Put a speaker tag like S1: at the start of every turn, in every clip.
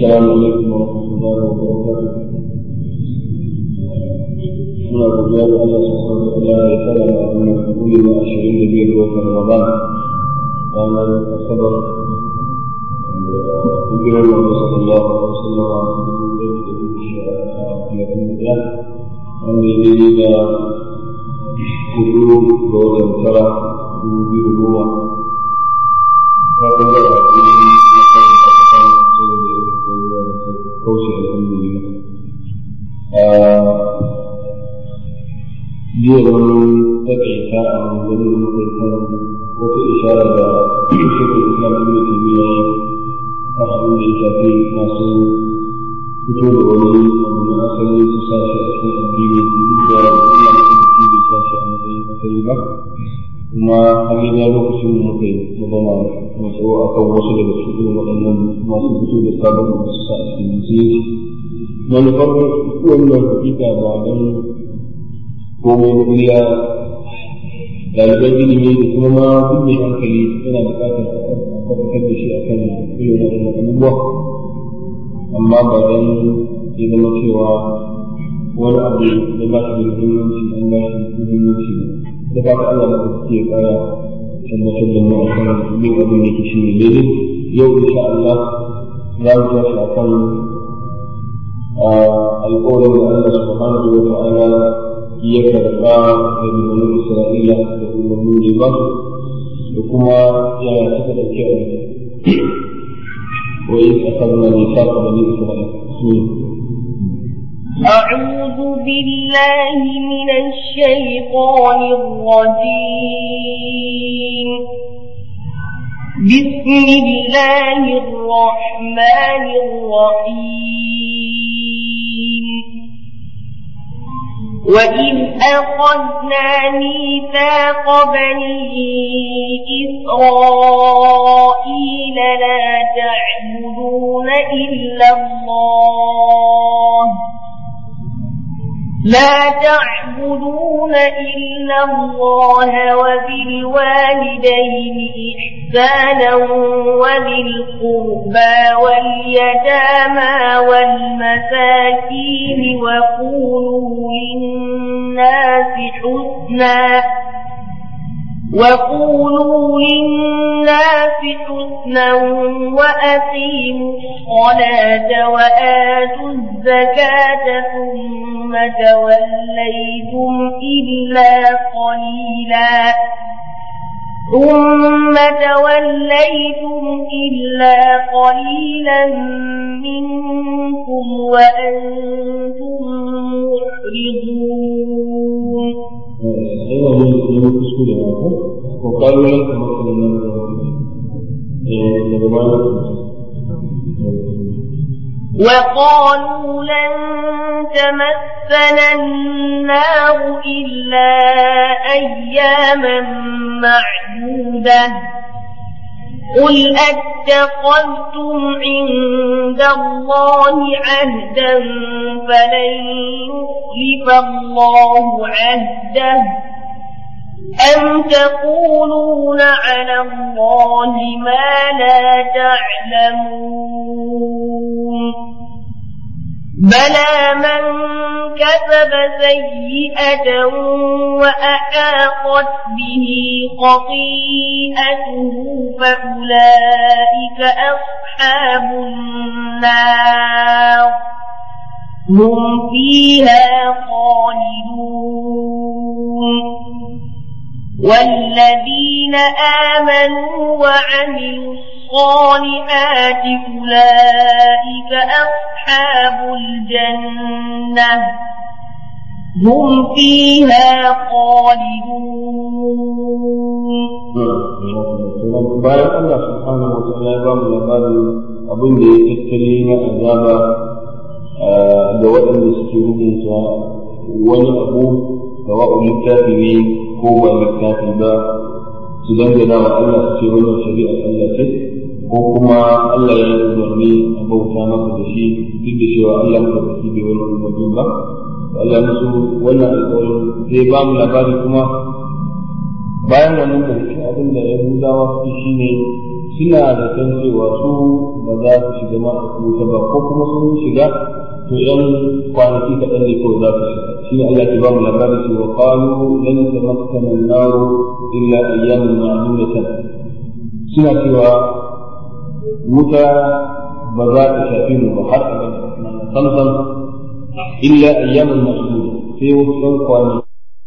S1: السلام عليكم ورحمة الله وبركاته muna godiya da Allah subhanahu wa ta'ala ya tsara da wannan kuli na 25 ga watan Ramadan ranar Asabar hijirar Nabi sallallahu alaihi wasallam wanda ya yi da hudu ga watan tara dubu biyu da goma fatan da a cikin na kan kasan saboda kauce alhamdulillah jiya wani takaita a wani mutum kan wata ishara da shekul islam ibn taymiya a abin da ya shafi masu fito da wani abu na asali su sa shi a cikin addini da Allah ya fi da sa shi a matsayin asali ba kuma har yi da lokacin da muka yi magana mai tsawo a kan wasu daga cikin waɗannan masu fito da sabon masu sa a cikin musulunci manufar wannan hakika ba don komai kuriya ɗaliban ilimi da kuma ma duk mai hankali yana buƙatar a tabbatar da shi a kan irin waɗannan abubuwa amma ba don ya zama cewa wani abu da ba shi da muhimmanci an ba shi muhimmanci da ba ta Allah da ke ƙara tabbatar da mu a kan yin abin da ke shi ne daidai yau insha Allah za mu tashi a kan alƙawarin da Allah subhanahu wa ta'ala ya karɓa da banu Isra'ila da umarnin ba da kuma yaya suka ɗauki a wa yi akhadna mithaqa bani Isra'ila
S2: أعوذ بالله من الشيطان الرجيم بسم الله الرحمن الرحيم وإذ أخذنا ميثاق بني إسرائيل لا تعبدون إلا الله لا تعبدون إلا الله وبالوالدين إحسانا وذي القربى واليتامى والمساكين وقولوا للناس حسنا وقولوا للناس حسنا وأقيموا الصلاة وآتوا الزكاة ثم توليتم إلا قليلا ثم توليتم إلا قليلا منكم وأنتم معرضون
S1: وقالوا لن تمثلنا
S2: وقالوا لن تمسنا النار إلا أياما معدودة قل أتخذتم عند الله عهدا فلن يخلف الله عهده أم تقولون على الله ما لا تعلمون بلى من كسب سيئة وأحاطت به خطيئته فأولئك أصحاب النار هم فيها خالدون والذين آمنوا وعملوا الصالحات أولئك أصحاب الجنة هم فيها خالدون
S1: bayan Allah subhanahu wa ta'ala ya ba mu labarin abin da ya tattali na azaba da waɗanda suke rubuta wani abu da wa'u littafi ne ko ba littafi ba su dangana wa Allah su ce wannan shari'ar Allah ce ko kuma Allah ya yi umarni a bauta masa da shi duk da cewa Allah ba da shi bai wani umarni ba Allah musu wannan alƙawarin zai ba mu labari kuma bayan wannan da shi abin da Yahudawa su shi ne suna da san cewa su ba za su shiga ma a wuta ba ko kuma sun shiga to yan kwanaki kaɗan ne kawai za su shiga shi ne Allah ke ba mu labari cewa qalu lan tamassana an-nar illa ayyaman ma'dudatan suna cewa wuta ba za ta shafi mu ba har abada samsam illa ayyaman ma'duda sai wasu yan kwanaki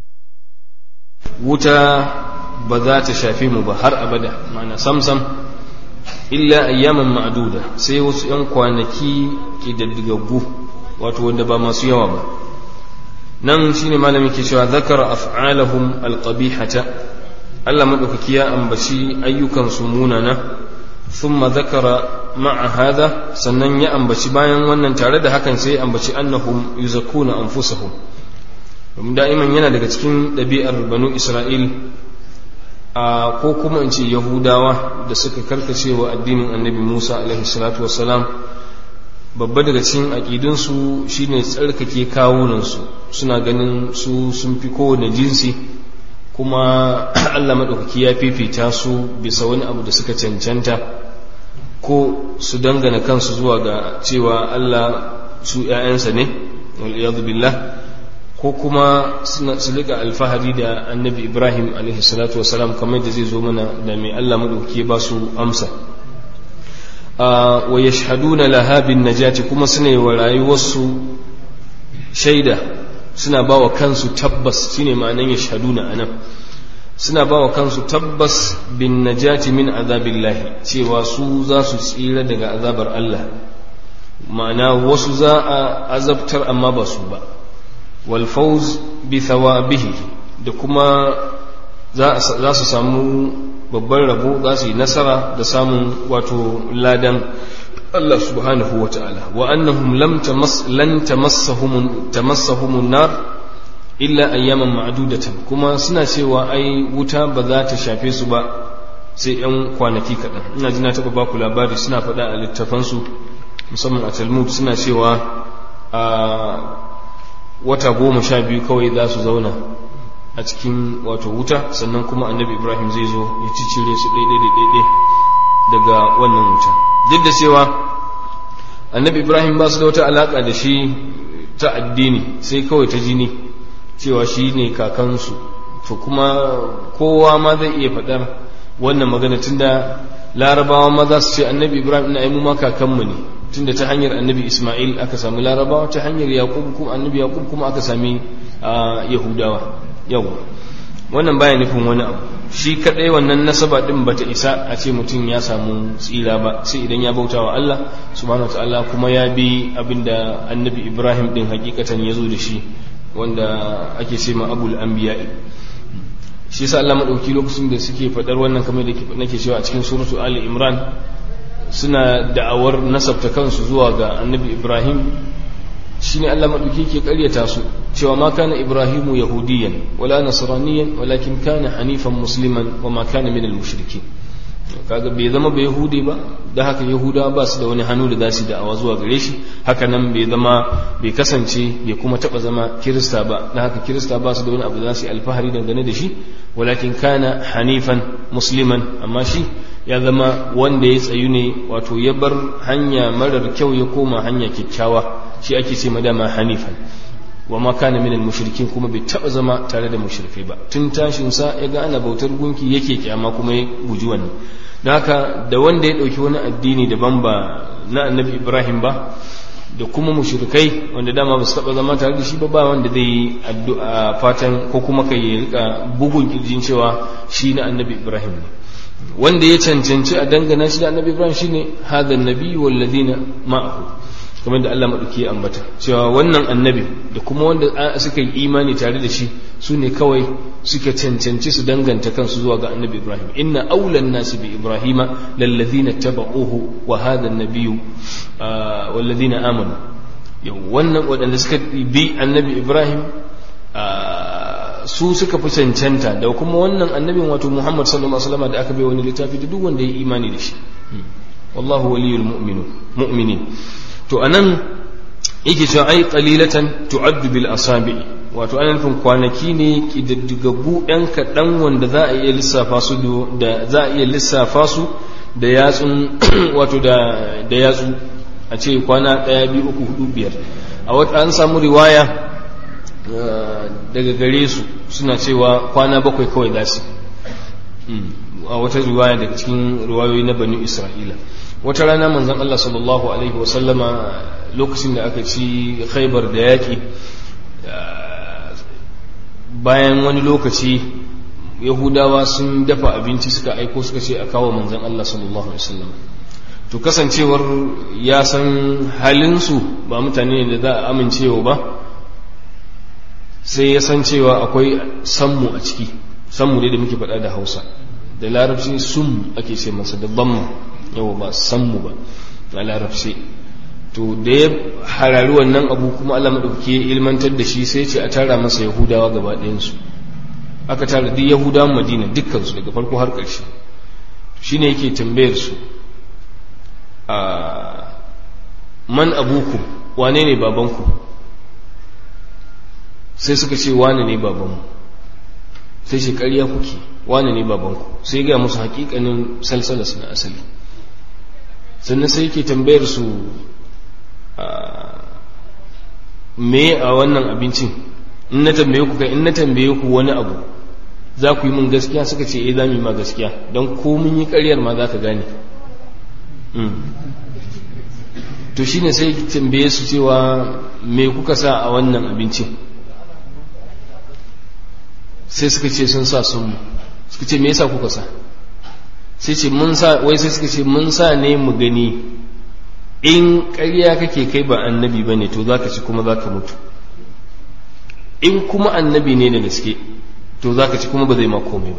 S3: wuta ba za ta shafi mu ba har abada ma'ana samsam illa ayyaman ma'duda sai wasu yan kwanaki kididdigaggu wato wanda ba masu yawa ba nan shine malami ke cewa zakara af'alahum alqabihata Allah madaukaki ya ambaci ayyukan su munana thumma zakara ma'a hadha sannan ya ambaci bayan wannan tare da hakan sai ya ambaci annahum yuzakuna anfusahum domin da'iman yana daga cikin ɗabi'ar banu isra'il a ko kuma in ce yahudawa da suka karkace wa addinin annabi musa alaihi salatu wassalam babba daga cikin aƙidunsu shine tsarkake kawunansu suna ganin su sun fi kowane jinsi kuma allah maɗaukaki ya fifita su bisa wani abu da suka cancanta ko su dangana kansu zuwa ga cewa allah su 'ya'yansa ne wal'iyadu billah ko kuma su rika alfahari da annabi ibrahim alaihi salatu wasalam kamar da zai zo mana da mai allah maɗauki ba su amsa wa yashhaduna laha bin najati kuma suna yi wa rayuwarsu shaida suna ba wa kansu tabbas shine ma'anan yashhaduna anan suna ba wa kansu tabbas bin najati min azabillahi cewa su za su tsira daga azabar allah ma'ana wasu za a azabtar amma ba su ba walfauz bi thawabihi da kuma za su samu babban rabo za su yi nasara da samun wato ladan Allah subhanahu wa ta'ala wa annahum lam tamass lan tamassahum tamassahum nar illa ayyaman ma'dudatan kuma suna cewa ai wuta ba za ta shafe su ba sai yan kwanaki kaɗan ina ji na taɓa baku labari suna faɗa a littafansu musamman a talmud suna cewa a wata goma sha biyu kawai za su zauna a cikin wato wuta sannan kuma annabi ibrahim zai zo ya cicire su ɗaiɗaiɗaiɗai daga wannan wuta duk da cewa annabi ibrahim ba su da wata alaƙa da shi ta addini sai kawai ta jini cewa shi ne kakansu to kuma kowa ma zai iya faɗar wannan magana tunda larabawa ma za su ce annabi ibrahim ina mu ma kakanmu ne tunda ta hanyar annabi Ismail aka sami larabawa ta hanyar Yaqub kuma annabi Yaqub kuma aka sami Yahudawa yau wannan baya nufin wani abu shi kadai wannan nasaba din bata isa a ce mutum ya samu tsira ba sai idan ya bauta wa Allah subhanahu wataala kuma ya bi abinda annabi Ibrahim din hakikatan ya zo da shi wanda ake ce ma abul anbiya shi yasa Allah madauki lokacin da suke fadar wannan kamar da nake cewa a cikin suratu Ali Imran suna da'awar nasabta kansu zuwa ga annabi ibrahim shi ne allah maɗauki ke ƙaryata su cewa ma kana ibrahimu yahudiyan wala nasraniyan walakin kana hanifan musliman wa ma kana min al-mushrikin kaga bai zama ba yahudi ba da haka yahudawa ba su da wani hannu da za su da'awa zuwa gare shi haka nan bai zama bai kasance bai kuma taba zama kirista ba da haka kirista ba su da wani abu da za su yi alfahari dangane da shi walakin kana hanifan musliman amma shi ya zama wanda ya tsayu ne wato ya bar hanya marar kyau ya koma hanya kyakkyawa shi ake ce madama hanifan wa ma kana minal mushrikin kuma bai taba zama tare da mushrikai ba tun tashin sa ya ga ana bautar gunki yake kyama kuma ya guji wannan don haka da wanda ya dauki wani addini daban ba na annabi ibrahim ba da kuma mushrikai wanda dama ba su taba zama tare da shi ba ba wanda zai yi addu'a fatan ko kuma kai ya rika bugun kirjin cewa shi na annabi ibrahim ne wanda ya cancanci a dangana shi da annabi ibrahim shine hadha annabi wal ladina ma'ahu kamar da Allah maɗauki ya ambata cewa wannan annabi da kuma wanda suka yi imani tare da shi su ne kawai suka cancanci su danganta kansu zuwa ga annabi ibrahim inna aulan nasi bi ibrahima lallazina taba'uhu wa hadha annabiyyu wallazina amanu yau wannan waɗanda suka bi annabi ibrahim su suka fi cancanta da kuma wannan annabin wato muhammad sallallahu alaihi wasallam da aka bai wani littafi da duk wanda ya yi imani da shi wallahu waliyul mu'minin to anan yake cewa ai qalilatan tu'addu bil asabi wato ana nufin kwanaki ne kididdigaggu ɗan kaɗan wanda za a iya lissafa su da za a iya lissafa su da yatsun wato da da yatsu a ce kwana ɗaya biyu uku hudu biyar a wata an samu riwaya daga gare su suna cewa kwana bakwai kawai za su a wata riwaya daga cikin riwayoyi na bani isra'ila wata rana manzon Allah sallallahu alaihi wasallama lokacin da aka ci khaibar da yaƙi bayan wani lokaci yahudawa sun dafa abinci suka aiko suka ce a kawo manzon Allah sallallahu alaihi wasallam to kasancewar ya san halinsu ba mutane ne da za a amincewa ba sai ya san cewa akwai sammu a ciki sammu ne da muke faɗa da hausa da larabci sum ake ce masa da bamma yau ba sammu ba a larabci to da ya harari wannan abu kuma Allah maɗauki ya ilmantar da shi sai ce a tara masa yahudawa gaba ɗayansu aka tara duk yahudawan madina dukkansu daga farko har ƙarshe shine yake tambayar su a man abuku wane ne babanku sai suka ce wane ne babanmu sai ce ƙarya kuke wane ne babanku sai ga musu hakikanin salsalas na asali sannan sai yake tambayar su me a wannan abincin in na tambaye ku kai in na tambaye ku wani abu za ku yi min gaskiya suka ce eh za mu yi ma gaskiya don ko mun yi ƙaryar ma za ka gane to shine sai tambaye su cewa me kuka sa a wannan abincin sai suka ce sun sa sun suka ce me yasa kuka sa sai ce mun sa wai sai suka ce mun sa ne mu gani in ƙarya kake kai ba annabi ba ne to za ka ci kuma za ka mutu in kuma annabi ne da gaske to za ka ci kuma ba zai ma komai ba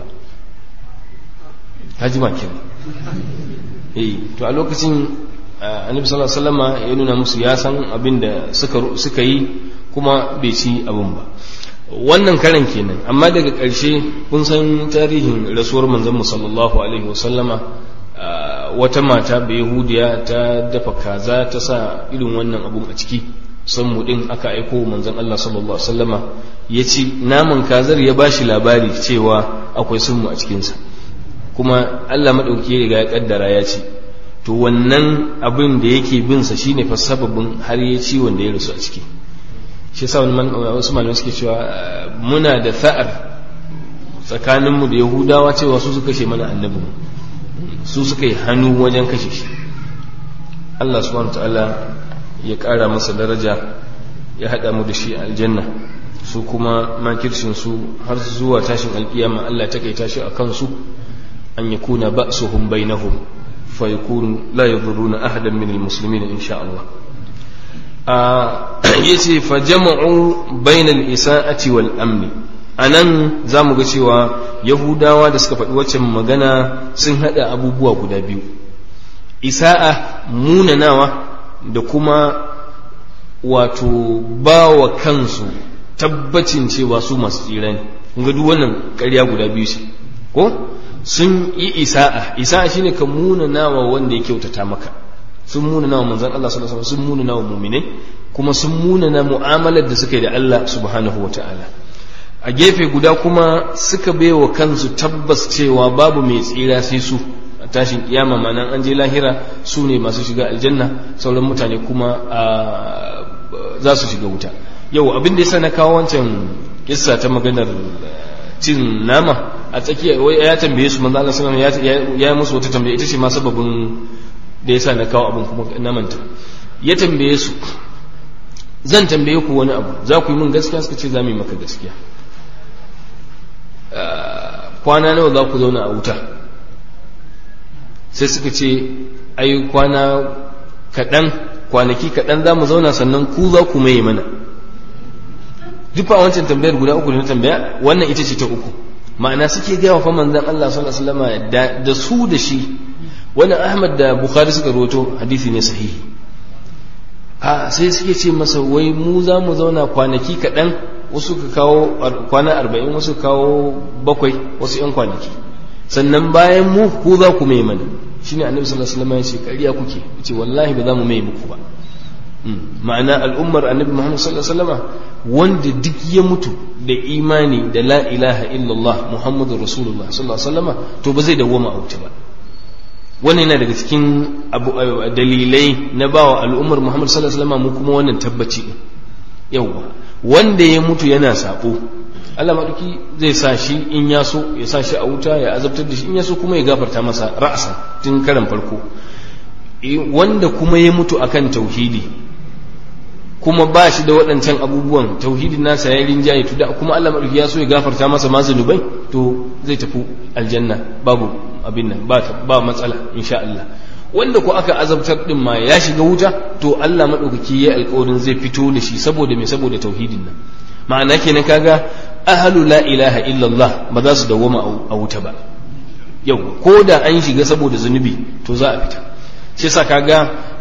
S3: haji ma kenan eh to a lokacin annabi sallallahu alaihi wasallama ya nuna musu ya san abin da suka suka yi kuma bai ci abin ba wannan karan kenan amma daga ƙarshe kun san tarihin rasuwar manzon sallallahu alaihi wasallama wata mata bai yahudiya ta dafa kaza ta sa irin wannan abun a ciki san mu din aka aiko manzon Allah sallallahu alaihi wasallama ya ci naman kazar ya bashi labari cewa akwai sunmu a cikinsa kuma Allah madauki ya riga ya kaddara ya ci to wannan abin da yake bin sa shine fa sababin har ya ci wanda ya rasu a ciki shi yasa wasu malamai suke cewa muna da tha'ar tsakaninmu da yahudawa cewa su suka kashe mana annabi su suka yi hannu wajen kashe shi Allah subhanahu ta'ala ya ƙara masa daraja ya haɗa mu da shi a aljanna su kuma makircin su har zuwa tashin alƙiyama Allah ta kai tashi a kansu an yakuna ba'suhum bainahum fa yakunu la yadurruna ahadan min almuslimin insha Allah yace fa jama'u bainal isa'ati wal amni anan zamu ga cewa yahudawa da suka faɗi waccan magana sun haɗa abubuwa guda biyu isa'a munanawa da kuma wato ba wa kansu tabbacin cewa su masu tsira ne ga duk wannan ƙarya guda biyu ce ko sun yi isa'a isa'a shine ka munanawa wanda ya kyautata maka sun munana wa manzan Allah sallallahu alaihi sun munana wa mu'minai kuma sun munana mu'amalar da suka yi da Allah subhanahu wa ta'ala a gefe guda kuma suka baiwa kansu tabbas cewa babu mai tsira sai su a tashin kiyama manan an je lahira su ne masu shiga aljanna sauran mutane kuma za su shiga wuta yau abin da yasa na kawo wancan kissa ta maganar cin nama a tsakiya ya tambaye su manzo Allah sallallahu alaihi wasallam ya musu wata tambaya ita ce ma sababin da ya sa na kawo abin kuma na manta ya tambaye su zan tambaye ku wani abu za ku yi min gaskiya suka ce za mu yi maka gaskiya kwana nawa za ku zauna a wuta sai suka ce ai kwana kaɗan kwanaki kaɗan za mu zauna sannan ku za ku mai mana duk a wancan tambayar guda uku da na tambaya wannan ita ce ta uku ma'ana suke gaya wa fa manzon Allah sallallahu alaihi wasallam da su da shi wannan ahmad da bukhari suka roto hadisi ne sahihi a sai suke ce masa wai mu za mu zauna kwanaki kaɗan wasu ka kawo kwana arba'in wasu kawo bakwai wasu yan kwanaki sannan bayan mu ku za ku mai mana shine annabi sallallahu alaihi wasallam ya ce ƙarya kuke ce wallahi ba za mu mai muku ba ma'ana al'ummar annabi muhammad sallallahu alaihi wasallam wanda duk ya mutu da imani da la ilaha illallah muhammadur rasulullah sallallahu alaihi wasallam to ba zai dawwama a wuta ba wannan yana daga cikin dalilai na bawa al'ummar Muhammad sallallahu alaihi wasallam mu kuma wannan tabbaci yawa wanda ya mutu yana sabo Allah maɗauki zai sa shi in ya so ya sa shi a wuta ya azabtar da shi in ya so kuma ya gafarta masa ra'asa tun karan farko wanda kuma ya mutu akan tauhidi kuma ba shi da waɗancan abubuwan tauhidin nasa ya rinjaye to da kuma Allah maɗauki ya so ya gafarta masa ma zunubai to zai tafi aljanna babu abin nan ba ba matsala insha Allah wanda ko aka azabtar din ma ya shiga wuta to Allah maɗaukaki ya alƙawarin zai fito da shi saboda me saboda tauhidin nan ma'ana kenan kaga ahlu la ilaha illallah ba za su dawwama a wuta ba yau ko da an shiga saboda zunubi to za a fita shi yasa kaga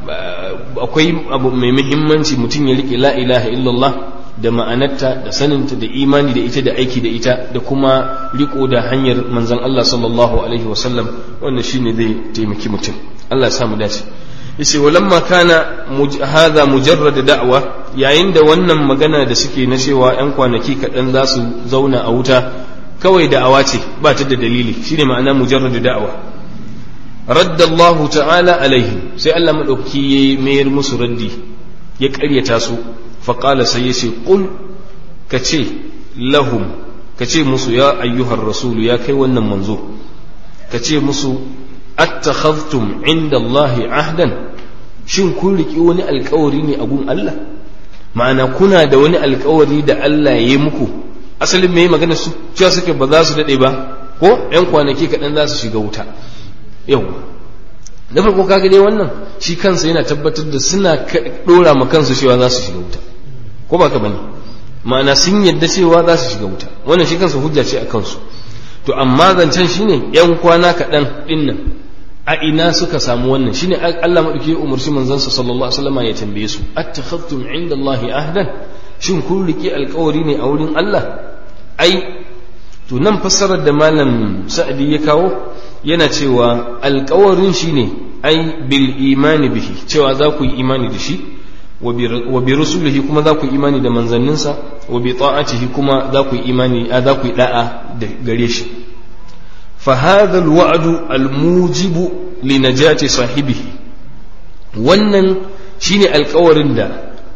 S3: akwai abu mai muhimmanci mutum ya rike la ilaha illallah da ma'anarta da saninta da imani da ita da aiki da ita da kuma riko da hanyar manzon Allah sallallahu alaihi wasallam wannan shine zai taimaki mutum Allah ya samu dace yace walamma kana hadha mujarrad da'wa yayin da wannan magana da suke na cewa yan kwanaki kaɗan za su zauna a wuta kawai da'awa ce ba ta da dalili shine ma'ana mujarrad da'wa radda Allah ta'ala alaihim sai Allah madaukaki ya mayar musu raddi ya ƙaryata su fa qala sai yace qul kace lahum kace musu ya ayyuhar rasulu ya kai wannan manzo kace musu attakhadhtum inda Allah ahdan shin kun riki wani alkawari ne a gun Allah ma'ana kuna da wani alkawari da Allah ya yi muku asalin me magana su cewa suke ba za su dade ba ko yan kwanaki kaɗan za su shiga wuta yau da farko kaga dai wannan shi kansa yana tabbatar da suna dora ma kansu cewa za su shiga wuta ko ba ka bane ma'ana sun yadda cewa za su shiga wuta wannan shi kansa hujja ce a kansu to amma zancen shine yan kwana kaɗan ɗin nan a ina suka samu wannan shine Allah madauki ya umarci manzansa sallallahu alaihi wasallam ya tambaye su attakhadtum inda Allah ahdan shin kun riki alƙawari ne a wurin Allah ai to nan fassarar da malam sa'adi ya kawo yana cewa alƙawarin shine ai bil imani bihi cewa za ku yi imani da shi wa bi rusulihi kuma za ku yi imani da manzanninsa wa bi ta'atihi kuma za ku yi imani za ku yi da'a da gare shi فهذا الوعد الموجب لنجاة صاحبه wannan shine alkawarin da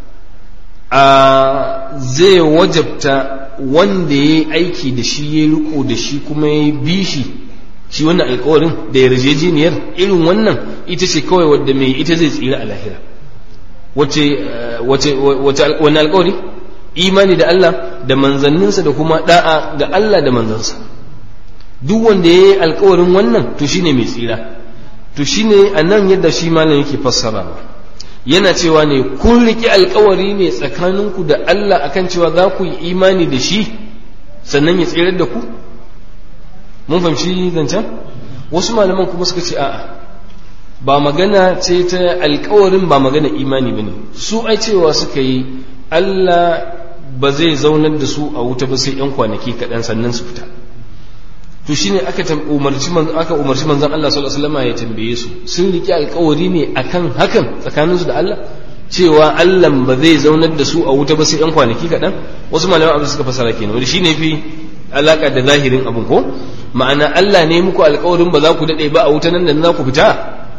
S3: a zai wajabta wanda ya yi aiki da shi ya riko da shi kuma ya bi shi shi wannan alkawarin da yarjejeniyar irin wannan ita ce kawai wadda mai ita zai tsira a lahira wace wani alkawari imani da Allah da manzanninsa da kuma da'a ga Allah da manzansa duk wanda ya yi alkawarin wannan to shine mai tsira to shine a nan yadda shi malam yake fassarawa yana cewa ne kun riƙe alkawari ne tsakaninku da Allah akan cewa za ku yi imani da shi sannan ya tsirar da ku mun fahimci zancen wasu malaman kuma suka ce a'a ba magana ce ta alkawarin ba magana imani ba ne su ai cewa suka yi Allah ba zai zaunar da su a wuta ba sai 'yan kwanaki kaɗan sannan su fita to shine aka umarci manzon aka umarci manzon Allah sallallahu alaihi wasallam ya tambaye su sun riki alkawari ne akan hakan tsakaninsu da Allah cewa Allah ba zai zaunar da su a wuta ba sai 'yan kwanaki kaɗan wasu malaman abin suka fasara kenan wanda shine fi alaka da zahirin abin ko ma'ana Allah ne muku alkawarin ba za ku daɗe ba a wuta nan da za ku fita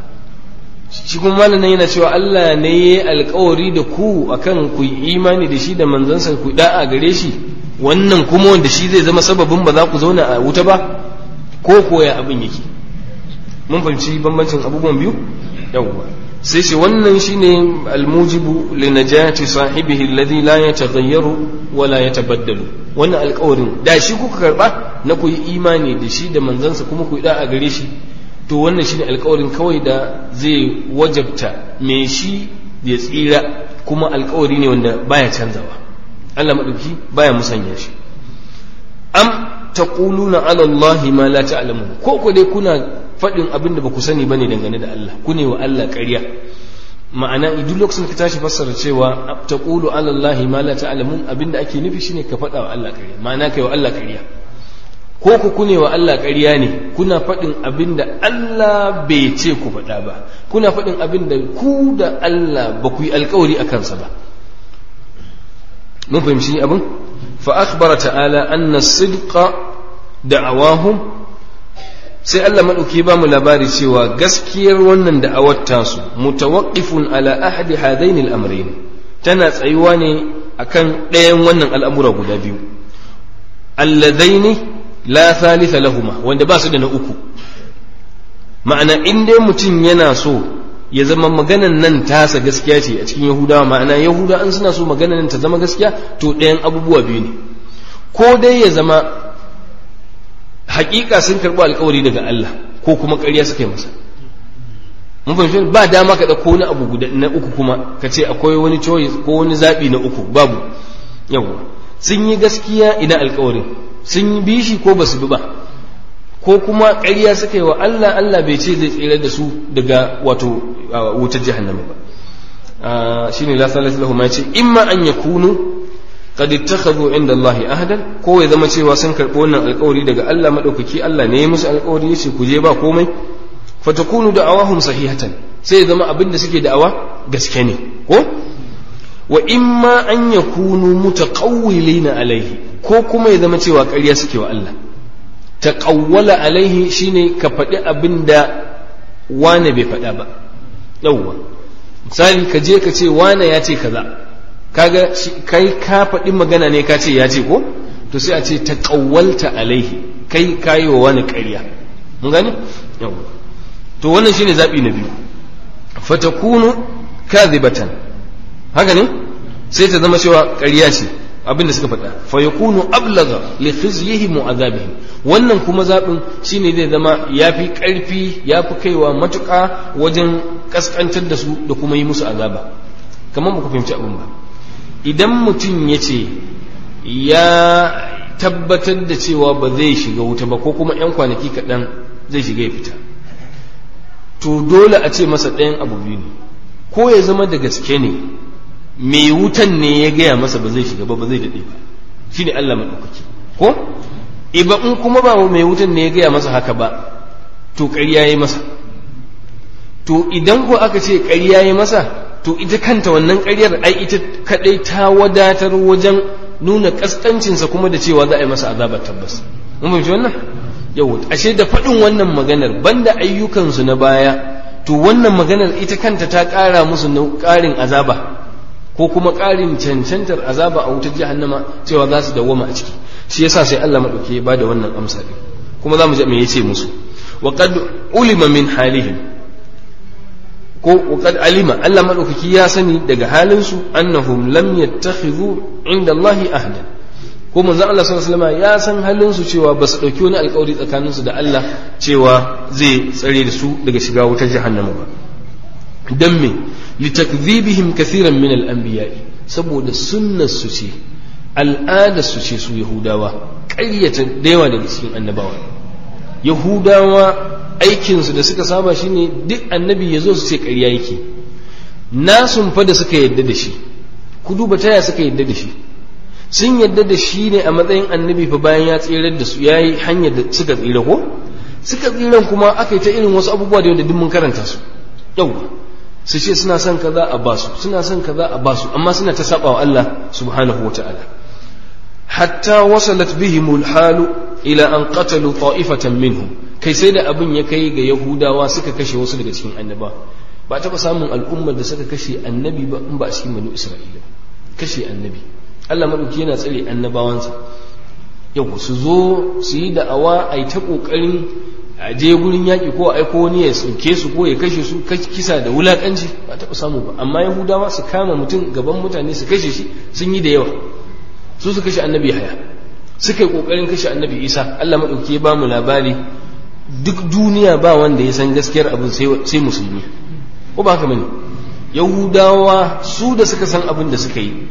S3: shi kuma malamin yana cewa Allah ne ya yi alkawari da ku akan ku yi imani da shi da manzansa ku da'a gare shi wannan kuma wanda shi zai zama sababin ba za ku zauna a wuta ba ko koya abin yake mun fahimci bambancin abubuwan biyu yawwa sai ce wannan shine almujibu li najati sahibihi alladhi la yataghayyaru wa la yatabaddalu wannan alkawarin da shi kuka karba na ku yi imani da shi da manzansa kuma ku yi da'a gare shi to wannan shine alkawarin kawai da zai wajabta me shi ya tsira kuma alkawari ne wanda baya canzawa Allah madauki baya musanya shi am taquluna ala Allah ma la ta'lamun ko ko dai kuna faɗin abin da ba ku sani bane dangane da Allah ku ne wa Allah ƙarya ma'ana duk lokacin ka tashi fassara cewa taqulu ala Allah ma la ta'lamun abinda ake nufi shine ka faɗa wa Allah ƙarya ma'ana kai wa Allah ƙarya ko ku kune wa Allah ƙarya ne kuna faɗin abin da Allah bai ce ku faɗa ba kuna faɗin abin da ku da Allah ba ku yi alkawari a kansa ba mun fahimci abin fa akhbara ta'ala anna sidqa da'awahum sai Allah maɗauki ba mu labari cewa gaskiyar wannan da'awar tasu mutawaqqifun ala ahadi hadaini al-amrayn tana tsayuwa ne akan ɗayan wannan al'amura guda biyu alladaini la thalitha lahuma wanda ba su da na uku ma'ana in dai mutum yana so ya zama maganan nan tasa gaskiya ce a cikin yahudawa ma'ana yahuda an suna so maganan nan ta zama gaskiya to ɗayan abubuwa biyu ne ko dai ya zama hakika sun karɓi alkawari daga Allah ko kuma ƙarya suka yi masa mun fahimci ba dama ka ɗauko wani abu guda na uku kuma ka ce akwai wani choice ko wani zaɓi na uku babu yawa sun yi gaskiya ina alkawarin sun yi bishi ko ba su bi ba ko kuma ƙarya suka yi wa Allah Allah bai ce zai tsere da su daga wato wutar jahannama ba shine la salatu lahu ma ce imma an yakunu qad ittakhadhu inda Allah ahadan ko ya zama cewa sun karɓi wannan alƙawari daga Allah madaukaki Allah ne ya musu alƙawari yace ku je ba komai fatakunu da'awahum sahihatan sai ya zama abin da suke da'awa gaske ne ko wa imma an yakunu mutaqawwilina alaihi ko kuma ya zama cewa ƙarya suke wa Allah taqawwala alaihi shine ka faɗi abin da wane bai faɗa ba yawwa misali ka je ka ce wane ya ce kaza kaga kai ka faɗi magana ne ka ce ya ce ko to sai a ce ta ƙawwalta alaihi kai kayi wa wani ƙarya mun gane yawa to wannan shine zaɓi na biyu fatakunu kadhibatan haka ne sai ta zama cewa ƙarya ce abin da suka faɗa fa yakunu ablaga li khizyihim wa azabihim wannan kuma zaɓin shine zai zama yafi ƙarfi yafi kaiwa matuƙa wajen kaskantar da su da kuma yi musu azaba kamar ba ku fahimci abin ba idan mutum ya ce ya tabbatar da cewa ba zai shiga wuta ba ko kuma 'yan kwanaki kaɗan zai shiga ya fita to dole a ce masa ɗayan abu biyu ne ko ya zama da gaske ne mai wutan ne ya gaya masa ba zai shiga ba ba zai daɗe ba shi ne Allah maɗaukaki ko iba in kuma ba mai wutan ne ya gaya masa haka ba to ƙarya ya yi masa to idan ko aka ce ƙarya ya yi masa to ita kanta wannan ƙaryar ai ita kadai ta wadatar wajen nuna kaskancinsa kuma da cewa za a yi masa azabar tabbas mun fahimci wannan yau ashe da faɗin wannan maganar banda ayyukansu na baya to wannan maganar ita kanta ta ƙara musu ƙarin azaba ko kuma ƙarin cancantar azaba a wutar jahannama cewa za su dawwama a ciki shi yasa sai Allah madauke ya bada wannan amsa din kuma za mu ji me yace musu wa qad ulima min halihim ko qad alima Allah madaukaki ya sani daga halin su annahum lam yattakhidhu inda Allah ahdan ko manzon Allah sallallahu alaihi wasallam ya san halin su cewa ba su dauki wani alƙawari tsakanin su da Allah cewa zai tsare da su daga shiga wutar jahannama ba dan me litakdhibihim kathiran min al-anbiya'i saboda sunnar su ce al'adar su ce su yahudawa ƙaryata da yawa daga cikin annabawa yahudawa aikinsu da suka saba shine duk annabi ya zo su ce ƙarya yake nasun fa da suka yadda da shi ku duba taya suka yadda da shi sun yadda da shi ne a matsayin annabi fa bayan ya tsirar da su ya yi hanyar da suka tsira ko suka tsiran kuma aka yi ta irin wasu abubuwa da yau da duk mun karanta su yau su ce suna son kaza a basu suna son kaza a basu amma suna ta saba wa Allah subhanahu wa ta'ala hatta wasalat bihimul halu ila an qatalu ta'ifatan minhum kai sai da abin ya kai ga yahudawa suka kashe wasu daga cikin annaba ba taɓa samun al'ummar da suka kashe annabi ba in ba a cikin banu isra'ila kashe annabi Allah madauki yana tsare annabawansa yau su zo su yi da'awa a yi ta ƙoƙarin a je gurin yaƙi ko a aiko wani ya sauke su ko ya kashe su kisa da wulaƙanci ba taɓa samu ba amma yahudawa su kama mutum gaban mutane su kashe shi sun yi da yawa su su kashe annabi haya suka yi ƙoƙarin kashe annabi isa Allah maɗauki ya ba mu labari duk duniya ba wanda ya san gaskiyar abin sai musulmi ko ba haka bane yahudawa su da suka san abin da suka yi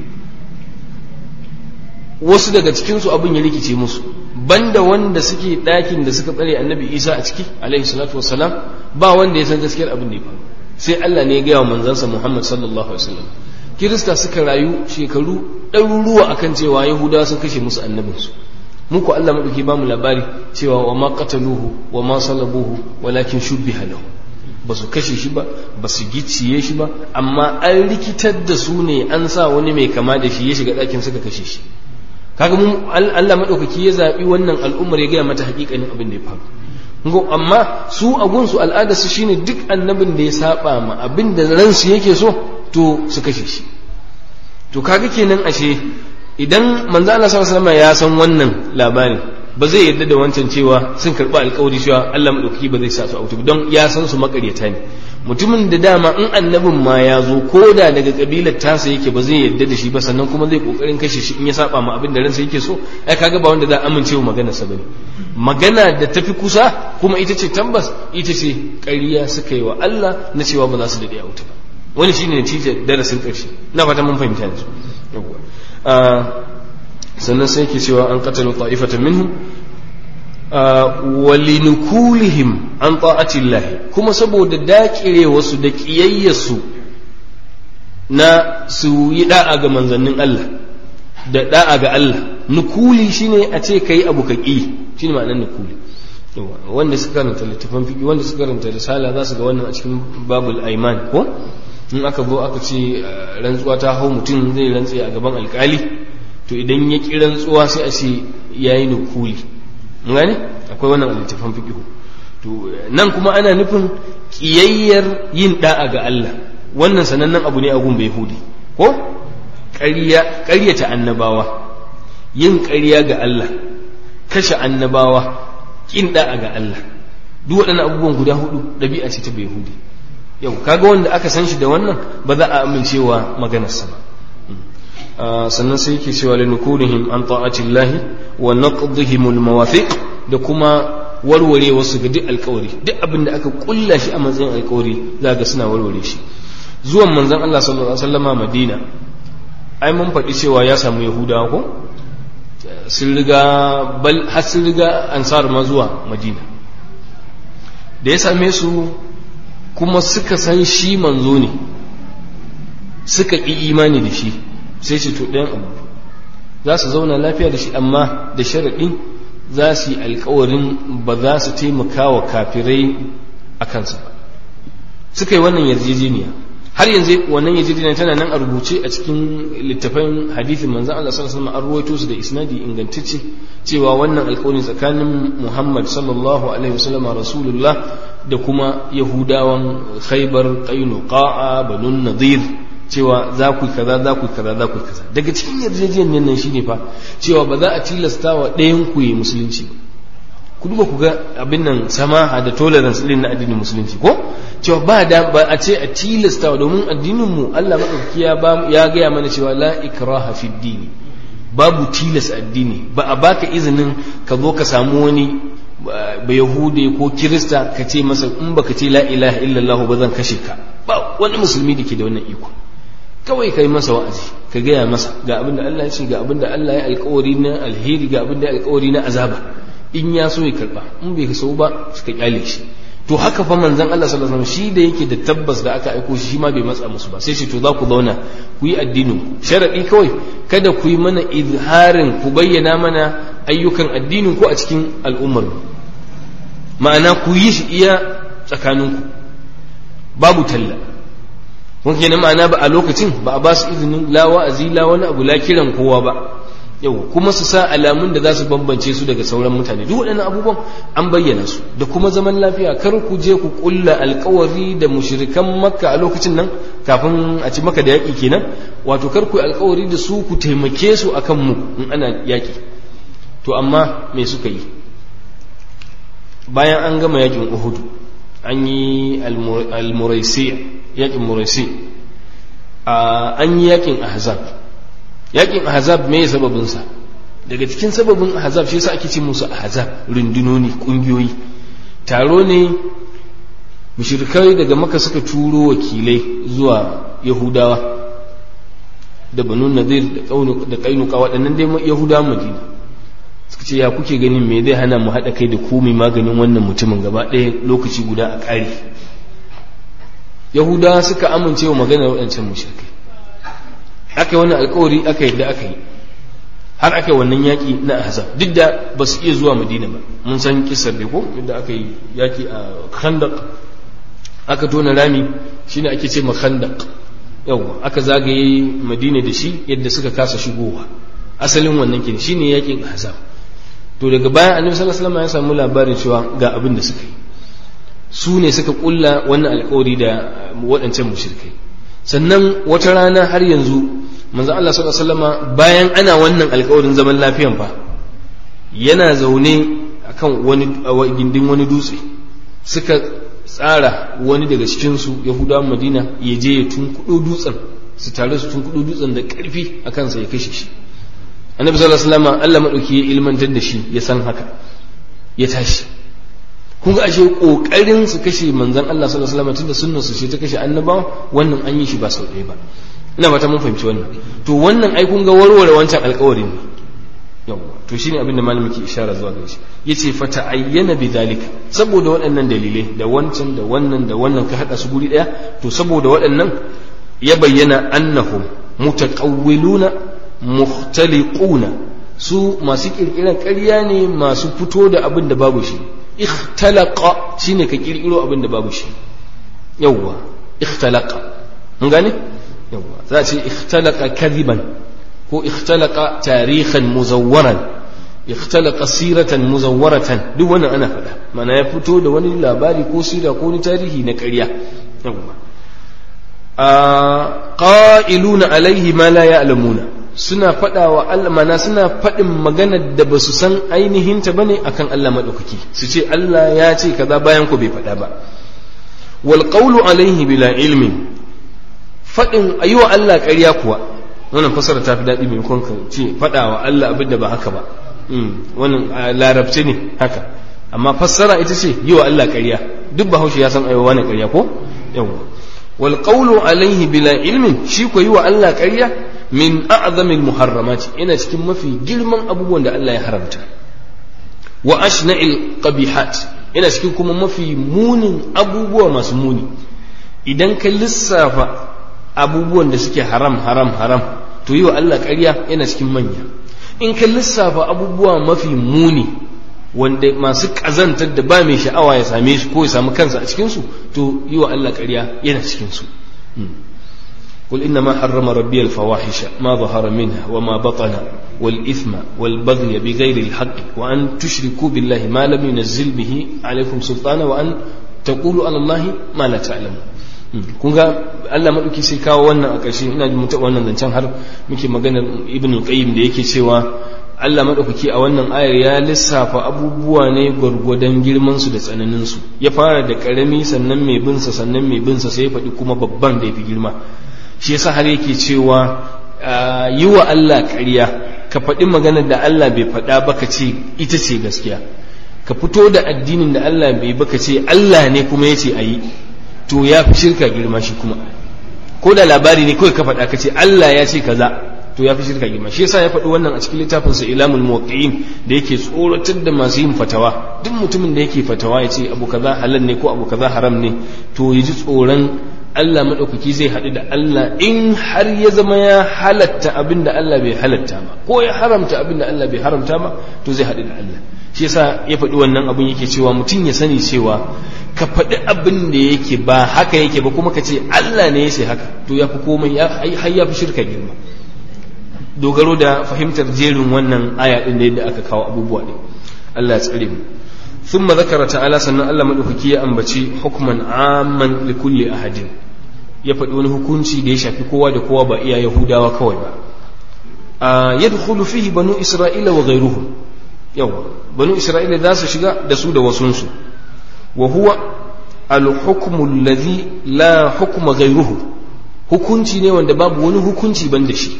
S3: wasu daga cikinsu abin ya rikice musu banda wanda suke ɗakin da suka tsare annabi isa a ciki alaihi salatu wassalam ba wanda ya san gaskiyar abin da ya faru sai Allah ne ya gaya wa manzansa Muhammad sallallahu alaihi wasallam kirista suka rayu shekaru ɗaruruwa akan cewa yahudawa sun kashe musu annabinsu muku Allah maɗauki ba mu labari cewa wa ma qataluhu wa ma salabuhu walakin shubbiha lahu ba su kashe shi ba ba su gicciye shi ba amma an rikitar da su ne an sa wani mai kama da shi ya shiga ɗakin suka kashe shi kaga mun Allah maɗaukaki ya zaɓi wannan al'ummar ya gaya mata haƙiƙanin abin da ya faru ngo amma su a gunsu al'ada su shine duk annabin da ya saba ma abin da ransu yake so to su kashe shi to kaga kenan ashe idan manzo Allah sallallahu alaihi ya san wannan labarin ba zai yarda da wancan cewa sun karɓi alkawari cewa Allah maɗaukaki ba zai sa su a wuta don ya san su makaryata ne mutumin da dama in annabin ma ya zo ko da daga kabilar tasa yake ba zai yarda da shi ba sannan kuma zai kokarin kashe shi in ya saba ma abin da ransa yake so ai kaga ba wanda za a amince wa magana sa bane magana da tafi kusa kuma ita ce tabbas ita ce ƙarya suka yi wa Allah na cewa ba za su dade a wuta ba wani shine natijar darasin ƙarshe na fata mun fahimta yanzu sannan sai ke cewa an qatalu ta'ifatan minhum walinukulihim an ta'atillahi kuma saboda dakire wasu da kiyayyarsu na su yi da'a ga manzannin Allah da da'a ga Allah nukuli shine a ce kai abu ka ki shine ma'anar nukuli wanda suka karanta littafan fiqi wanda suka karanta risala za su ga wannan a cikin babul aiman ko in aka zo aka ce rantsuwa ta hau mutum zai rantse a gaban alkali to idan ya ki rantsuwa sai a ce yayi nukuli gane akwai wannan littafan fiqhu to nan kuma ana nufin kiyayyar yin da'a ga Allah wannan sanannen abu ne a gun yahudi ko ƙarya ƙaryata annabawa yin ƙarya ga Allah kashe annabawa kin da'a ga Allah duk waɗannan abubuwan guda hudu ɗabi'a ce ta yahudi yau kaga wanda aka san shi da wannan ba za a amincewa maganarsa ba sannan sai yake cewa linukunihim an ta'atillahi wa naqdihim almawafiq da kuma warware wasu ga duk alkawari duk abin da aka kulla shi a matsayin alkawari za ga suna warware shi zuwan manzon Allah sallallahu alaihi wasallama Madina ai mun faɗi cewa ya samu Yahudawa ko sun riga bal har sun riga ansar ma zuwa Madina da ya same su kuma suka san shi manzo ne suka ƙi imani da shi sai ce to ɗayan abu za su zauna lafiya da shi amma da sharaɗin za su yi alkawarin ba za su taimaka wa kafirai a kansa ba suka yi wannan yarjejeniya har yanzu wannan yarjejeniya tana nan a rubuce a cikin littafin hadithin manzan Allah sallallahu alaihi wasallam an ruwaito su da isnadi ingantacce cewa wannan alkawarin tsakanin Muhammad sallallahu alaihi wasallam rasulullah da kuma yahudawan khaybar qainuqa banun nadir cewa za ku kaza za ku kaza za ku kaza daga cikin yarjejeniyar nan shine fa cewa ba za a tilasta wa ɗayan ku yi musulunci ba ku duba ku ga abin nan samaha da tolerance din na addinin musulunci ko cewa ba da ba a ce a tilasta domin addinin mu Allah madaukaki ya ba ya gaya mana cewa la ikraha fi dini babu tilas addini ba a baka izinin ka zo ka samu wani ba yahude ko kirista ka ce masa in baka ce la ilaha illallah ba zan kashe ka ba wani musulmi da ke da wannan iko kawai kai masa wa'azi ka gaya masa ga abin da Allah ya ce ga abin da Allah ya alkawari na alheri ga abin da ya alkawari na azaba in ya so ya karba in bai so ba suka kyale shi to haka fa manzon Allah sallallahu alaihi wasallam shi da yake da tabbas da aka aiko shi ma bai matsa musu ba sai shi to za ku zauna ku yi addinin ku sharadi kawai kada ku yi mana izharin ku bayyana mana ayyukan addinin ku a cikin al'ummar ma'ana ku yi shi iya tsakaninku babu talla kun kenan ma'ana ba a lokacin ba a ba su izinin la wa'azi la wani abu la kiran kowa ba yau kuma su sa alamun da za su bambance su daga sauran mutane duk waɗannan abubuwan an bayyana su da kuma zaman lafiya kar ku je ku kulla alkawari da mushrikan makka a lokacin nan kafin a ci maka da yaƙi kenan wato kar ku alkawari da su ku taimake su akan mu in ana yaƙi to amma me suka yi bayan an gama yaƙin uhudu an yi almuraisi yaƙin muraisi an yi yaƙin ahzab yakin ahzab me sababin sa daga cikin sababin ahzab shi yasa ake ce musu ahzab rundunoni kungiyoyi taro ne mushrikai daga maka suka turo wakilai zuwa yahudawa da banu nadir da kainuka waɗannan dai yahudawan madina suka ce ya kuke ganin me zai hana mu haɗa kai da komai maganin wannan mutumin gaba ɗaya lokaci guda a ƙari yahudawa suka amince wa maganar waɗancan mushrikai aka yi wannan alkawari aka yadda aka yi har aka yi wannan yaƙi na ahzab duk da ba su iya zuwa madina ba mun san kisar da ko yadda aka yi yaƙi a khandaq aka tona rami shine ake ce ma khandaq yawa aka zagaye madina da shi yadda suka kasa shigowa asalin wannan kin shine yaƙin ahzab to daga bayan annabi sallallahu alaihi wasallam ya samu labarin cewa ga abin da suka yi su ne suka kulla wannan alkawari da waɗancan mushrikai sannan wata rana har yanzu manzo Allah sallallahu alaihi wasallam bayan ana wannan alkawarin zaman lafiyan fa yana zaune akan wani gindin wani dutse suka tsara wani daga cikin su Yahudawan Madina ya je ya tunkudo dutsen su tare su tunkudo dutsen da ƙarfi a kansa ya kashe shi annabi sallallahu alaihi wasallam Allah madauki ya ilmantar da shi ya san haka ya tashi kun ga ashe kokarin su kashe manzon Allah sallallahu alaihi wasallam tunda sunnar su ce ta kashe annabawa wannan an yi shi ba sau ɗaya ba ina fata mun fahimci wannan to wannan ai kun ga warware wancan alƙawarin ne yawa to shine abin da malamin ke ishara zuwa gare shi yace fa ta'ayyana bidhalika saboda waɗannan dalilai da wancan da wannan da wannan ka hada su guri ɗaya to saboda waɗannan ya bayyana annahum mutaqawwiluna muhtaliquna su masu kirkiran ƙarya ne masu fito da abin da babu shi ikhtalaqa shine ka kirkiro abin da babu shi yawwa ikhtalaqa mun gane yawwa za a ce ikhtalaqa kadiban ko ikhtalaqa tarihan muzawwaran ikhtalaqa siratan muzawwaratan duk wannan ana faɗa mana ya fito da wani labari ko sira ko wani tarihi na ƙarya yawwa qa'iluna alaihi ma la ya'lamuna suna faɗa wa Allah mana suna faɗin maganar da ba su san ainihin ta bane akan Allah madaukaki su ce Allah ya ce kaza bayan ku bai faɗa ba wal qawlu alaihi bila ilmin faɗin ayyuwa Allah ƙarya kuwa wannan fasara ta fi daɗi maimakon ka ce faɗa wa Allah abin da ba haka ba wannan larabci ne haka amma fassara ita ce yi wa Allah ƙarya duk bahaushe ya san ayyuwa wani ƙarya ko yawwa wal qawlu alaihi bila ilmin shi ko yi wa Allah ƙarya min a'zamil muharramat ina cikin mafi girman abubuwan da Allah ya haramta wa ashna'il qabihat ina cikin kuma mafi munin abubuwa masu muni idan ka lissafa abubuwan da suke haram haram haram to yi wa Allah ƙarya yana cikin manya in ka lissafa abubuwa mafi muni wanda masu ƙazantar da ba mai sha'awa ya same su ko ya samu kansa a cikinsu to yi wa Allah ƙarya yana cikinsu قل إنما حرم ربي الفواحش ما ظهر منها وما بطن والإثم والبغي بغير الحق وأن تشركوا بالله ما لم ينزل به عليكم سلطانا وأن تقولوا على الله ما لا تعلمون kun ga Allah maɗauki sai kawo wannan a ƙarshe ina jin mutu wannan zancen har muke maganar ibn qayyim da yake cewa Allah maɗaukaki a wannan ayar ya lissafa abubuwa ne gwargwadon girman su da tsananin su ya fara da ƙarami sannan mai binsa sannan mai binsa sai ya faɗi kuma babban da ya fi girma shi yasa har yake cewa yi wa Allah ƙarya ka faɗi maganar da Allah bai faɗa ba ka ce ita ce gaskiya ka fito da addinin da Allah bai baka ce Allah ne kuma ya ce a yi to ya fi shirka girma shi kuma ko da labari ne kawai ka faɗa ka ce Allah ya ce kaza to ya fi shirka girma shi yasa ya faɗi wannan a cikin littafin sa ilamul muwaqqi'in da yake tsoratar da masu yin fatawa duk mutumin da yake fatawa ya ce abu kaza halal ne ko abu kaza haram ne to ya ji tsoron Allah maɗaukaki zai haɗu da Allah in har ya zama ya halatta abin da Allah bai halatta ba ko ya haramta abin da Allah bai haramta ba to zai haɗu da Allah shi yasa ya faɗi wannan abin yake cewa mutum ya sani cewa ka faɗi abin da yake ba haka yake ba kuma ka ce Allah ne ya ce haka to ya fi komai har ya fi shirka girma dogaro da fahimtar jerin wannan aya ɗin da yadda aka kawo abubuwa ɗin Allah ya tsare mu ثم ذكر تعالى سنة الله مدوكي أنبتي حكما عاما لكل أحد ya faɗi wani hukunci da ya shafi kowa da kowa ba iya yahudawa kawai ba a yadkhulu fihi banu isra'ila wa ghayruhum yawa banu isra'ila za su shiga da su da wasunsu wa huwa al-hukmu alladhi la hukma ghayruhu hukunci ne wanda babu wani hukunci ban da shi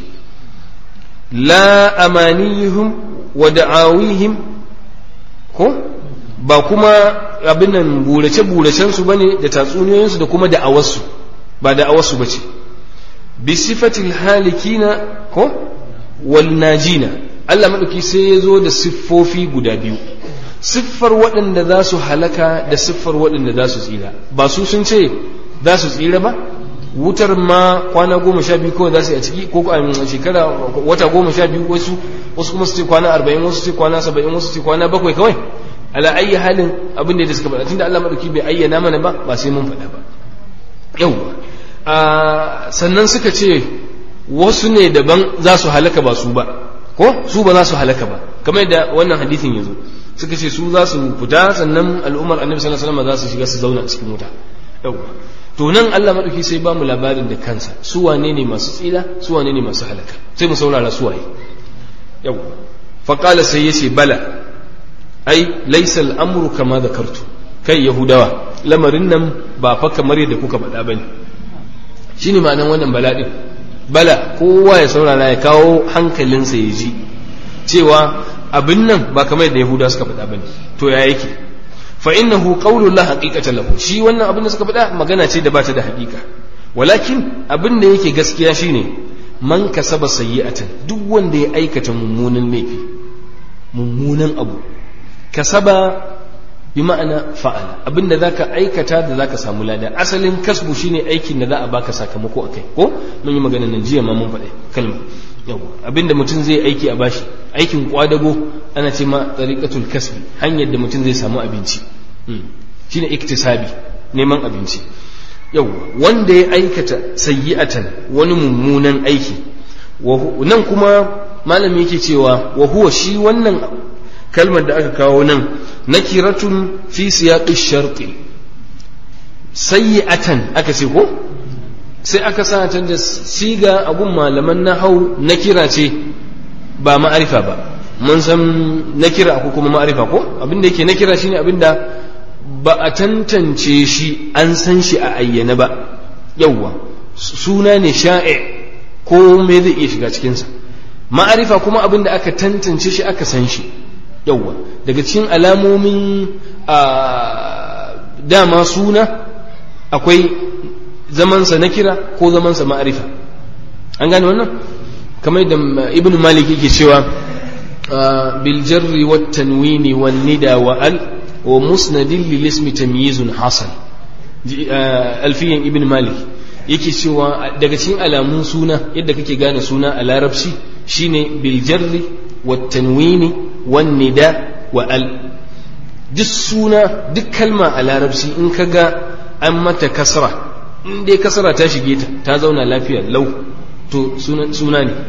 S3: la amaniyuhum wa da'awihim ko ba kuma abin nan burace-buracen su bane da tatsuniyoyinsu da kuma da'awarsu ba da'awarsu ba ce bi sifatil halikina ko wal najina Allah maɗauki sai ya zo da siffofi guda biyu siffar waɗanda za su halaka da siffar waɗanda za su tsira ba su sun ce za su tsira ba wutar ma kwana goma sha biyu kawai za su yi a ciki ko a shekara wata goma sha biyu wasu wasu kuma su ce kwana arba'in wasu ce kwana saba'in wasu ce kwana bakwai kawai ala ayyi halin abin da suka faɗa tunda Allah madauki bai ayyana mana ba ba sai mun faɗa ba yau sannan suka ce wasu ne daban za su halaka ba su ba ko su ba za su halaka ba kamar da wannan hadisin yazo suka ce su za su fita sannan al'ummar annabi sallallahu alaihi wasallam za su shiga su zauna cikin wuta yawa to nan Allah madauki sai ba mu labarin da kansa su wane ne masu tsira su wane ne masu halaka sai mu saurara su waye yawa fa qala sai yace bala ai laysa al-amru kama zakartu kai yahudawa lamarin nan ba fa kamar yadda kuka faɗa bane shine ma'anar wannan bala din bala kowa ya saurara ya kawo hankalinsa ya ji cewa abin nan ba kamar yadda yahudawa suka faɗa bane to ya yake fa innahu qawlu la haqiqata lahu shi wannan abin da suka faɗa magana ce da bata da haƙiƙa walakin abin da yake gaskiya shine man kasaba sayyi'atan duk wanda ya aikata mummunan laifi mummunan abu kasaba bi ma'ana fa'ala abin da zaka aikata da zaka samu lada asalin kasbu shine aikin da za a baka sakamako akai ko mun yi magana nan jiya ma mun faɗa kalma yawa abinda mutum zai aiki a bashi aikin kwadago ana ce ma tariqatul kasbi hanyar da mutum zai samu abinci shine iktisabi neman abinci yawa wanda ya aikata sayyi'atan wani mummunan aiki nan kuma malami yake cewa wa huwa shi wannan kalmar da aka kawo nan nakiratun fi siyaqi sharti sayyi'atan aka ce ko sai aka sa ta da siga abun malaman na hau na kira ce ba ma'arifa ba mun san na kira ko kuma ma'arifa ko abinda yake na kira shine abinda ba a tantance shi an san shi a ayyana ba yawwa suna ne sha'i ko me zai iya shiga cikinsa ma'arifa kuma abinda aka tantance shi aka san shi yawwa daga cikin alamomin dama suna akwai zamansa na kira ko zamansa ma'arifa an gane wannan kamar da ibn malik yake cewa bil jarri wat tanwini wan nida wa al wa musnadin lil ismi tamyizun hasan alfiyan ibn malik yake cewa daga cikin alamun suna yadda kake gane suna a larabci shine bil jarri wat tanwini wan nida wa al duk suna duk kalma a larabci in ka ga an mata kasra in dai kasara ta shige ta ta zauna lafiya lau to suna ne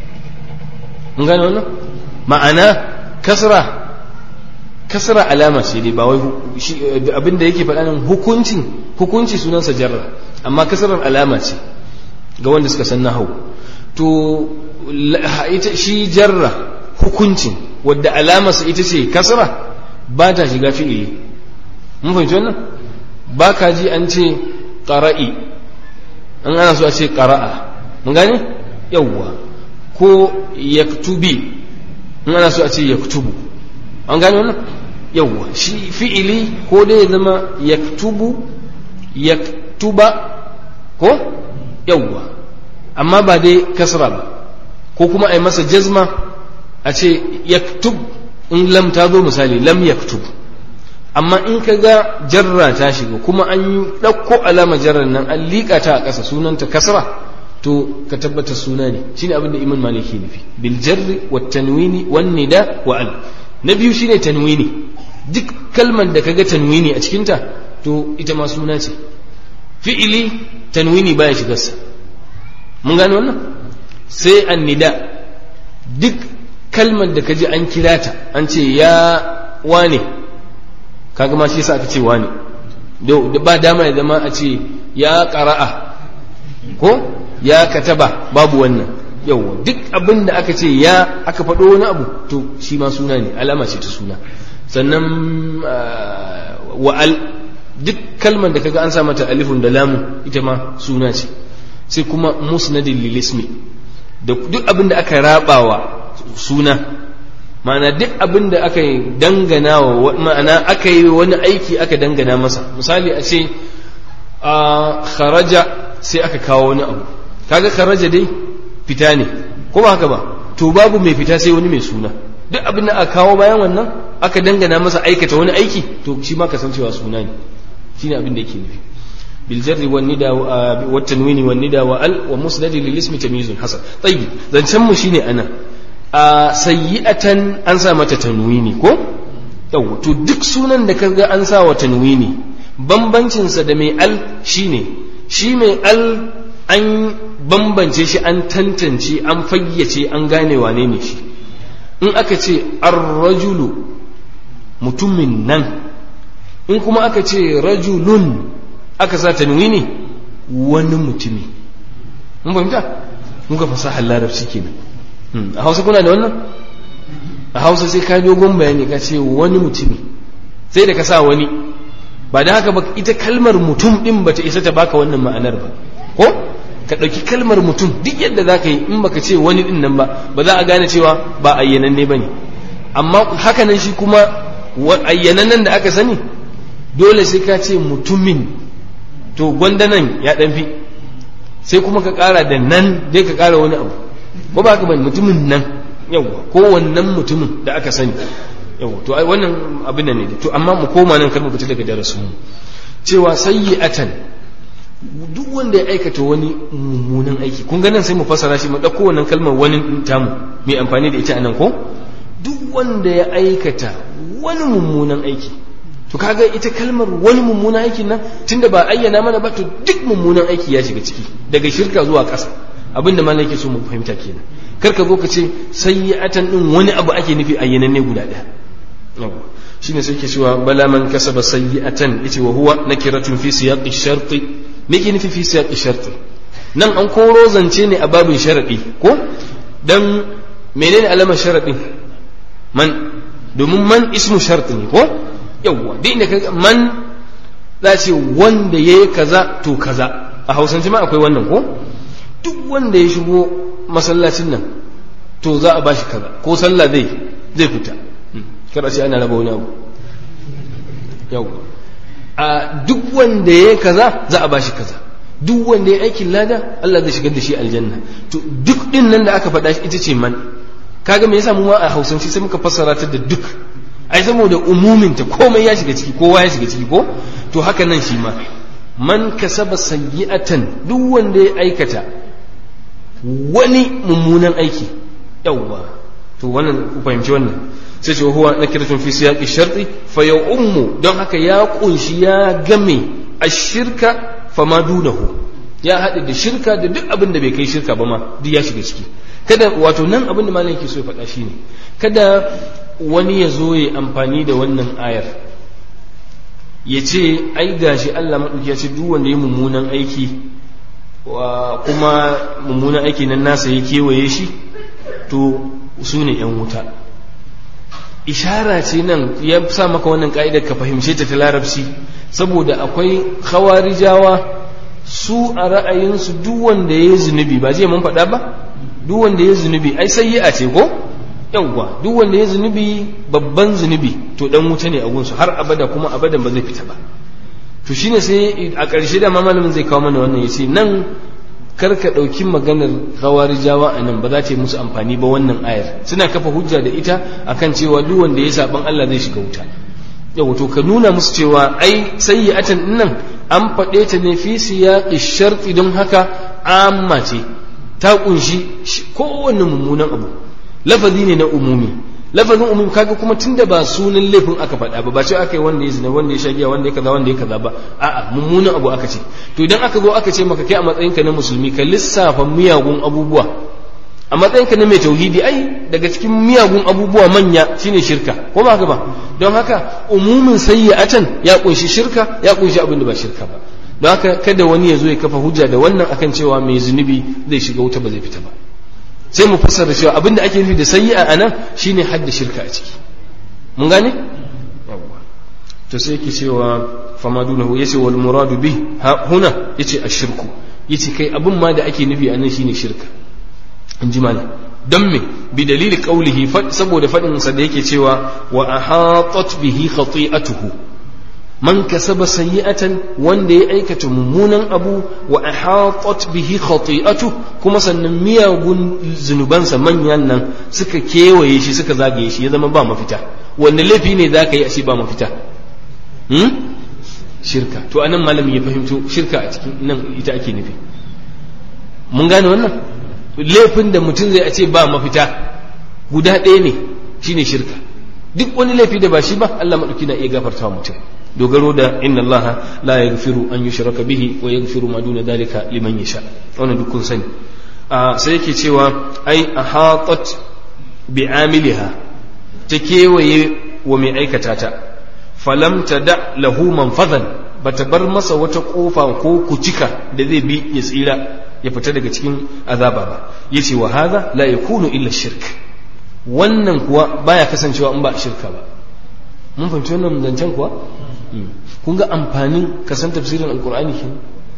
S3: mun gane wannan ma'ana kasra kasra alama ce dai ba wai abinda yake faɗa nan hukuncin hukunci sunansa jarra amma kasrar alama ce ga wanda suka san nahawu to ita shi jarra hukuncin wadda alamarsa ita ce kasra ba ta shiga fi'ili mun fahimci wannan ba ka ji an ce ƙara'i an ana so a ce ƙara'a mun gane yawwa ko yaktubi in ana so a ce yaktubu an gane wannan yawwa shi fi'ili ko dai ya zama yaktubu yaktuba ko yawwa amma ba dai kasra ba ko kuma a yi masa jazma a ce yaktub in lam ta zo misali lam yaktub amma in ka ga jarra ta shiga kuma an yi ɗauko alama jarrar nan an liƙa ta a ƙasa sunanta kasra to ka tabbata suna ne shine abin da iman maliki nufi bil jarri wa tanwini wan nida wa al na biyu shine tanwini duk kalmar da kaga tanwini a cikinta to ita ma suna ce fi'ili tanwini baya shigarsa mun gane wannan sai an nida duk kalmar da kaji an kira ta an ce ya wane kaga ma shi yasa aka ce wane da ba dama ya zama a ce ya qara'a ko ya kataba babu wannan yawa duk abin da aka ce ya aka faɗo wani abu to shi ma suna ne alama ce ta suna sannan wa'al duk kalmar da kaga an sa mata alifun da lamu ita ma suna ce sai kuma musnadin lilismi da duk abin da aka rabawa suna ma'ana duk abin da aka dangana wa ma'ana aka yi wani aiki aka dangana masa misali a ce a kharaja sai aka kawo wani abu kaga kharaja dai fita ne ko ba haka ba to babu mai fita sai wani mai suna duk abin da aka kawo bayan wannan aka dangana masa aikata wani aiki to shi ma kasancewa suna ne shine abin da yake nufi bil jarri wan nida wa tanwini wan nida wa al wa musnadi lil ismi tamyizun hasan tayyib zancen mu shine ana a sayyi'atan an sa mata tanwini ko yau to duk sunan da kaga an sa wa tanwini bambancin sa da mai al shine shi mai al an bambance shi an tantance an fayyace an gane wane ne shi in aka ce ar-rajulu mutumin nan in kuma aka ce rajulun aka sa tanwini wani mutumi mun fahimta mun ga fasahar larabci kenan a hausa kuna da wannan a hausa sai ka dogon bayani ka ce wani mutumi sai da ka sa wani ba da haka ba ita kalmar mutum din bata isa ta baka wannan ma'anar ba ko ka ɗauki kalmar mutum duk yadda za ka yi in baka ce wani din nan ba ba za a gane cewa ba ayyananne ba ne amma hakanan shi kuma ayyanannen da aka sani dole sai ka ce mutumin to gwandanan ya ɗan fi sai kuma ka ƙara da nan dai ka ƙara wani abu ko ba ka bane mutumin nan yawwa ko wannan mutumin da aka sani yawwa to ai wannan abin nan ne to amma mu koma nan kar mu fita daga darasin mu cewa sayyi'atan duk wanda ya aikata wani mummunan aiki kun ga nan sai mu fassara shi mu dauko wannan kalmar wani tamu mai amfani da ita anan ko duk wanda ya aikata wani mummunan aiki to kaga ita kalmar wani mummunan aikin nan tunda ba ayyana mana ba to duk mummunan aiki ya shiga ciki daga shirka zuwa ƙasa abinda ma nake so mu fahimta kenan kar ka zo ka ce sayyi'atan din wani abu ake nufi ayyananne guda ɗaya yawa shine sai ke cewa bala man kasaba sayyi'atan yace wa huwa nakiratun fi siyaqi sharti me ke nufi fi siyaqi sharti nan an koro zance ne a babin sharadi ko dan menene alamar sharadin man domin man ismu sharti ne ko yawwa duk inda ka man za ce wanda yayi kaza to kaza a hausance ma akwai wannan ko duk wanda ya shigo masallacin nan to za a bashi kaza ko sallah zai zai fita kada ce ana raba wani abu yau a duk wanda ya kaza za a bashi kaza duk wanda ya aikin lada Allah zai shigar da shi aljanna to duk din nan da aka faɗa shi ita ce man kaga me yasa mu ma a hausance sai muka fassara ta da duk ai saboda umumin ta komai ya shiga ciki kowa ya shiga ciki ko to haka nan shi ma man kasaba sayyi'atan duk wanda ya aikata wani mummunan aiki yawwa to wannan ku fahimci wannan sai ce huwa nakiratun fi siyaqi sharti fa ya ummu don haka ya kunshi ya game ashirka fa ma dunahu ya haɗe da shirka da duk abin da bai kai shirka ba ma duk ya shiga ciki kada wato nan abin da malam yake so ya faɗa shine kada wani ya zo ya amfani da wannan ayar ya ce ai gashi Allah maɗauki ya ce duk wanda ya mummunan aiki kuma mummunan aiki nan nasa ya kewaye shi to su ne ‘yan wuta ishara ce nan ya sa maka wannan ka'idar ka fahimce ta ta larabci saboda akwai khawarijawa su a ra'ayinsu duk wanda ya yi zunubi ba zai mun faɗa ba duk wanda ya yi zunubi ai sai yi a ce ko yauwa duk wanda ya zunubi babban zunubi to dan wuta ne a gunsu har abada kuma abadan ba zai fita ba to shine sai a ƙarshe da malamin zai kawo mana wannan yace nan kar ka ɗauki maganar khawarijawa a nan ba za ta yi musu amfani ba wannan ayar suna kafa hujja da ita akan cewa duk wanda ya saban Allah zai shiga wuta yau to ka nuna musu cewa ai sayyi'atan nan an faɗe ta ne fi siyaqi sharti don haka amma ce ta kunshi kowanne mummunan abu lafazi ne na umumi lafazin umumi kaga kuma tunda ba sunan laifin aka faɗa ba ba ce aka yi wanda ya zina wanda ya shagiya wanda ya kaza wanda ya kaza ba a'a mummunan abu aka ce to idan aka zo aka ce maka kai a matsayinka na musulmi ka lissafa miyagun abubuwa a matsayinka na mai tauhidi ai daga cikin miyagun abubuwa manya shine shirka ko ba haka ba don haka umumin sayyi'atan ya kunshi shirka ya kunshi abin da ba shirka ba don haka kada wani ya zo ya kafa hujja da wannan akan cewa mai zunubi zai shiga wuta ba zai fita ba sai mu fassara cewa abin da ake nufi da sayyi'a a nan shine hadda shirka a ciki mun gane to sai yake cewa fama dunahu yace wal muradu bi huna yace ashirku yace kai abin ma da ake nufi a nan shine shirka in ji malam don me bi dalili qaulihi saboda fadin sa da yake cewa wa ahatat bihi khati'atuhu man kasaba sayyi'atan wanda ya aikata mummunan abu wa ahatat bihi khati'atu kuma sannan miyagun zunubansa manyan nan suka kewaye shi suka zagaye shi ya zama ba mafita wanda laifi ne za ka yi a shi ba mafita hmm? shirka to anan malami ya fahimto shirka a cikin nan ita ake nufi mun gane wannan laifin da mutum zai a ce ba mafita guda ɗaya ne shine shirka duk wani laifi da ba shi ba Allah maɗauki na iya gafarta mutum dogaro da inna allaha la yaghfiru an yushraka bihi wa yaghfiru ma duna dalika liman yasha wannan duk kun sani sai yake cewa ai ahatat bi amiliha ta kewaye wa mai aikata ta falam ta da lahu manfazan bata bar masa wata kofa ko kucika da zai bi ya tsira ya fita daga cikin azaba ba yace wa hadha la yakunu illa shirk wannan kuwa baya kasancewa in ba shirka ba mun fahimci wannan zancen kuwa kun ga amfanin kasan tafsirin alkur'ani ke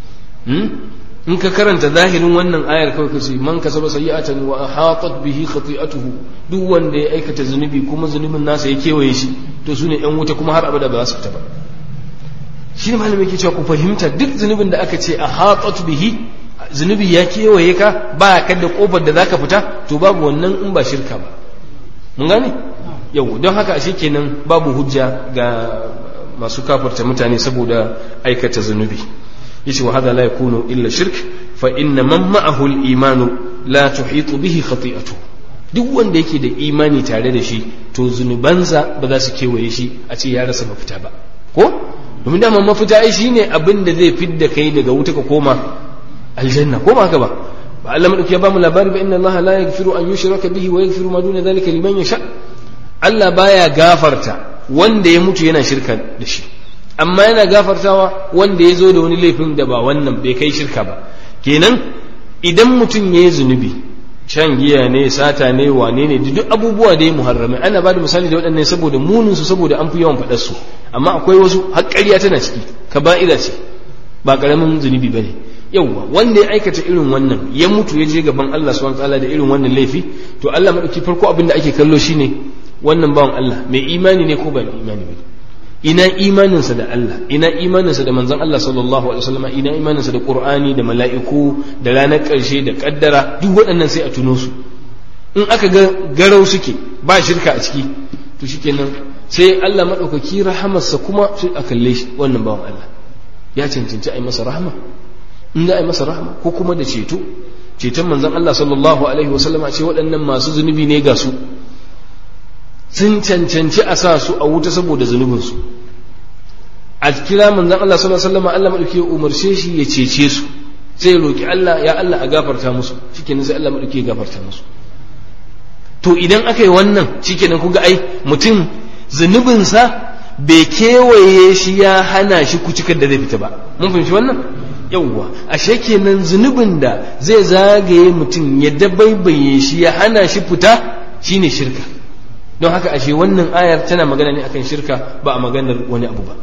S3: in ka karanta zahirin wannan ayar kawai kace man kasaba sayyi'atan wa hatat bihi khati'atuhu duk wanda ya aikata zunubi kuma zunubin nasa ya kewaye shi to sune yan wuta kuma har abada ba za su fita ba shi ne malamin yake cewa ku fahimta duk zunubin da aka ce a hatat bihi zunubi ya kewaye ka ba ka da kofar da zaka fita to babu wannan in ba shirka ba mun gane yau don haka ashe kenan babu hujja ga masu kafarta mutane saboda aikata zunubi yace wa hada la yakunu illa shirk fa inna man ma'ahu al-imanu la tuhitu bihi khati'atu duk wanda yake da imani tare da shi to zunubansa ba za su kewaye shi a ce ya rasa mafita ba ko domin dama mafita ai shine abin da zai fidda kai daga wuta ka koma aljanna ko ba haka ba ba Allah madauki ya ba mu labari ba inna Allah la yaghfiru an yushraka bihi wa yaghfiru ma duna dhalika liman yasha Allah baya gafarta wanda ya mutu yana shirka da shi amma yana gafartawa wanda ya zo da wani laifin da ba wannan bai kai shirka ba kenan idan mutum ya yi zunubi shan giya ne sata ne wane ne duk abubuwa da ya muharrame ana ba da misali da waɗannan saboda munin su saboda an fi yawan faɗar su amma akwai wasu haƙƙariya tana ciki kaba'ira ce ba ƙaramin zunubi bane yauwa wanda ya aikata irin wannan ya mutu ya je gaban Allah subhanahu wataala da irin wannan laifi to Allah madauki farko abin da ake kallo shine wannan bawan Allah mai imani ne ko ba mai imani ba ina imaninsa da Allah ina imaninsa da manzon Allah sallallahu alaihi wasallam ina imaninsa da Qur'ani da mala'iku da ranar ƙarshe da kaddara duk waɗannan sai a tuno su in aka ga garau suke ba shirka a ciki to shikenan sai Allah madaukaki rahamarsa kuma sai a kalle shi wannan bawan Allah ya cancanci a yi masa rahama in za a yi masa rahama ko kuma da ceto ceton manzon Allah sallallahu alaihi wasallam a ce waɗannan masu zunubi ne ga su sun cancanci a sa su a wuta saboda zunubinsu a kira manzon Allah sallallahu alaihi wasallam Allah madauki ya umarce shi ya cece su sai ya roki Allah ya Allah a gafarta musu shikenan sai Allah madauki ya gafarta musu to idan aka yi wannan shikenan kuga ai mutum zunubinsa bai kewaye shi ya hana shi kucikar da zai fita ba mun fahimci wannan yauwa ashe kenan zunubin da zai zagaye mutum ya dabaibaye shi ya hana shi fita shine shirka don haka ashe wannan ayar tana magana ne akan shirka ba a maganar wani abu ba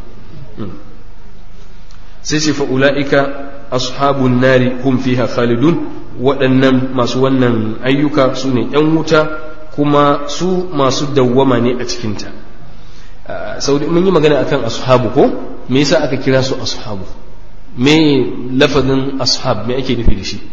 S3: sai ce fa'ula'ika ashabun nari hum fiha khalidun waɗannan masu wannan ayyuka su ne ‘yan wuta kuma su masu dawwama ne a cikinta sau mun yi magana akan ashabu ko me yasa aka kira su ashabu me lafazin ashab me ake nufi da shi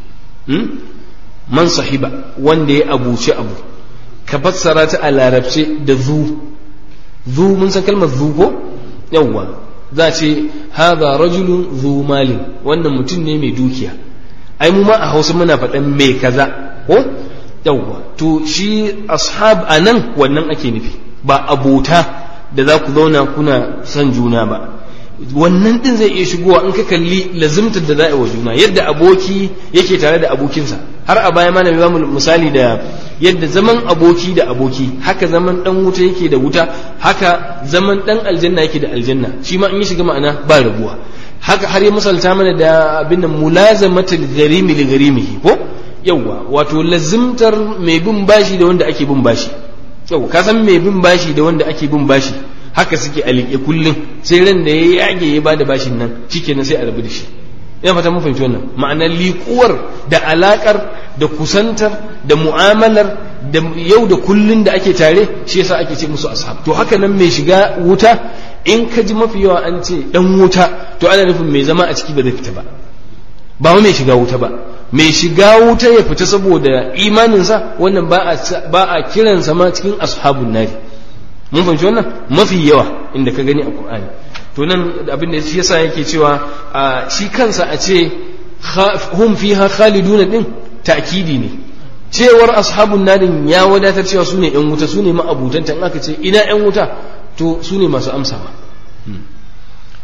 S3: man sahiba wanda ya abuci abu ka fassara ta a larabce da zu zu mun san kalmar zu ko yawwa za ce haza rajulun zu malin wannan mutum ne mai dukiya ai mu ma a hausa muna faɗan mai kaza ko yawwa to shi ashab a nan wannan ake nufi ba abota da za ku zauna kuna son juna ba wannan din zai iya shigowa in ka kalli lazimtar da za a wa juna yadda aboki yake tare da abokinsa har a baya mana ba mu misali da yadda zaman aboki da aboki haka zaman dan wuta yake da wuta haka zaman dan aljanna yake da aljanna shi ma in yi shiga ma'ana ba rabuwa haka har ya misalta mana da abin nan mulazamatul gharimi li gharimihi ko yawwa wato lazimtar mai bin bashi da wanda ake bin bashi yau ka san mai bin bashi da wanda ake bin bashi haka suke a liƙe kullum sai ran da ya yage ya bada bashin nan shikenan sai a rabu da shi ina fata mun fahimci wannan ma'anar liƙuwar da alaƙar da kusantar da mu'amalar da yau da kullun da ake tare shi yasa ake ce musu ashab to haka nan mai shiga wuta in ka ji mafi yawa an ce dan wuta to ana nufin mai zama a ciki ba zai fita ba ba mai shiga wuta ba mai shiga wuta ya fita saboda imaninsa wannan ba a kiransa ma cikin ashabun nari mun fahimci wannan mafi yawa inda ka gani a qur'ani to nan abin da shi yasa yake cewa shi kansa a ce hum fiha khalidun din ta'kidi ne cewar ashabun narin ya wadatar cewa su ne yan wuta su ne ma'abutanta in aka ce ina yan wuta to su ne masu amsawa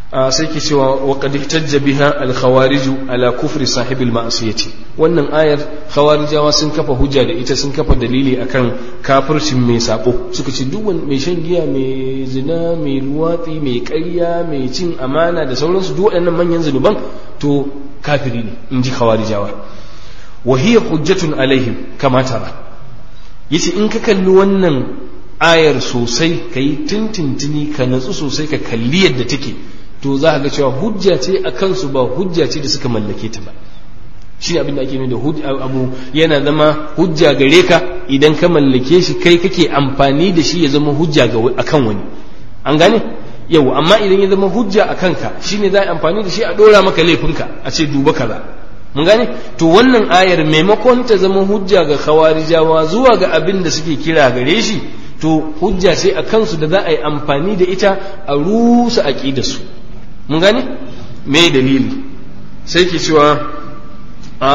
S3: sai ke cewa wa qad ihtajja biha al khawarij ala kufri sahib al ma'siyati wannan ayar khawarijawa sun kafa hujja da ita sun kafa dalili akan kafircin mai sako suka ce duk wani mai shan giya mai zina mai luwatsi mai ƙarya mai cin amana da sauransu duk waɗannan manyan zunuban to kafiri ne in ji khawarijawa wa hiya hujjatun alaihim kama tara yace in ka kalli wannan ayar sosai ka yi tintintini ka natsu sosai ka kalli yadda take to za ka ga cewa hujja ce a kansu ba hujja ce da suka mallake ta ba shi ne abin da ake nuna da abu yana zama hujja gare ka idan ka mallake shi kai kake amfani da shi ya zama hujja a kan wani an gane yau amma idan ya zama hujja a kanka shi ne za a amfani da shi a ɗora maka laifinka a ce duba kaza mun gane to wannan ayar maimakon ta zama hujja ga khawarijawa zuwa ga abin da suke kira gare shi to hujja sai a kansu da za a yi amfani da ita a rusa aƙidarsu mun gane me dalili sai ke cewa a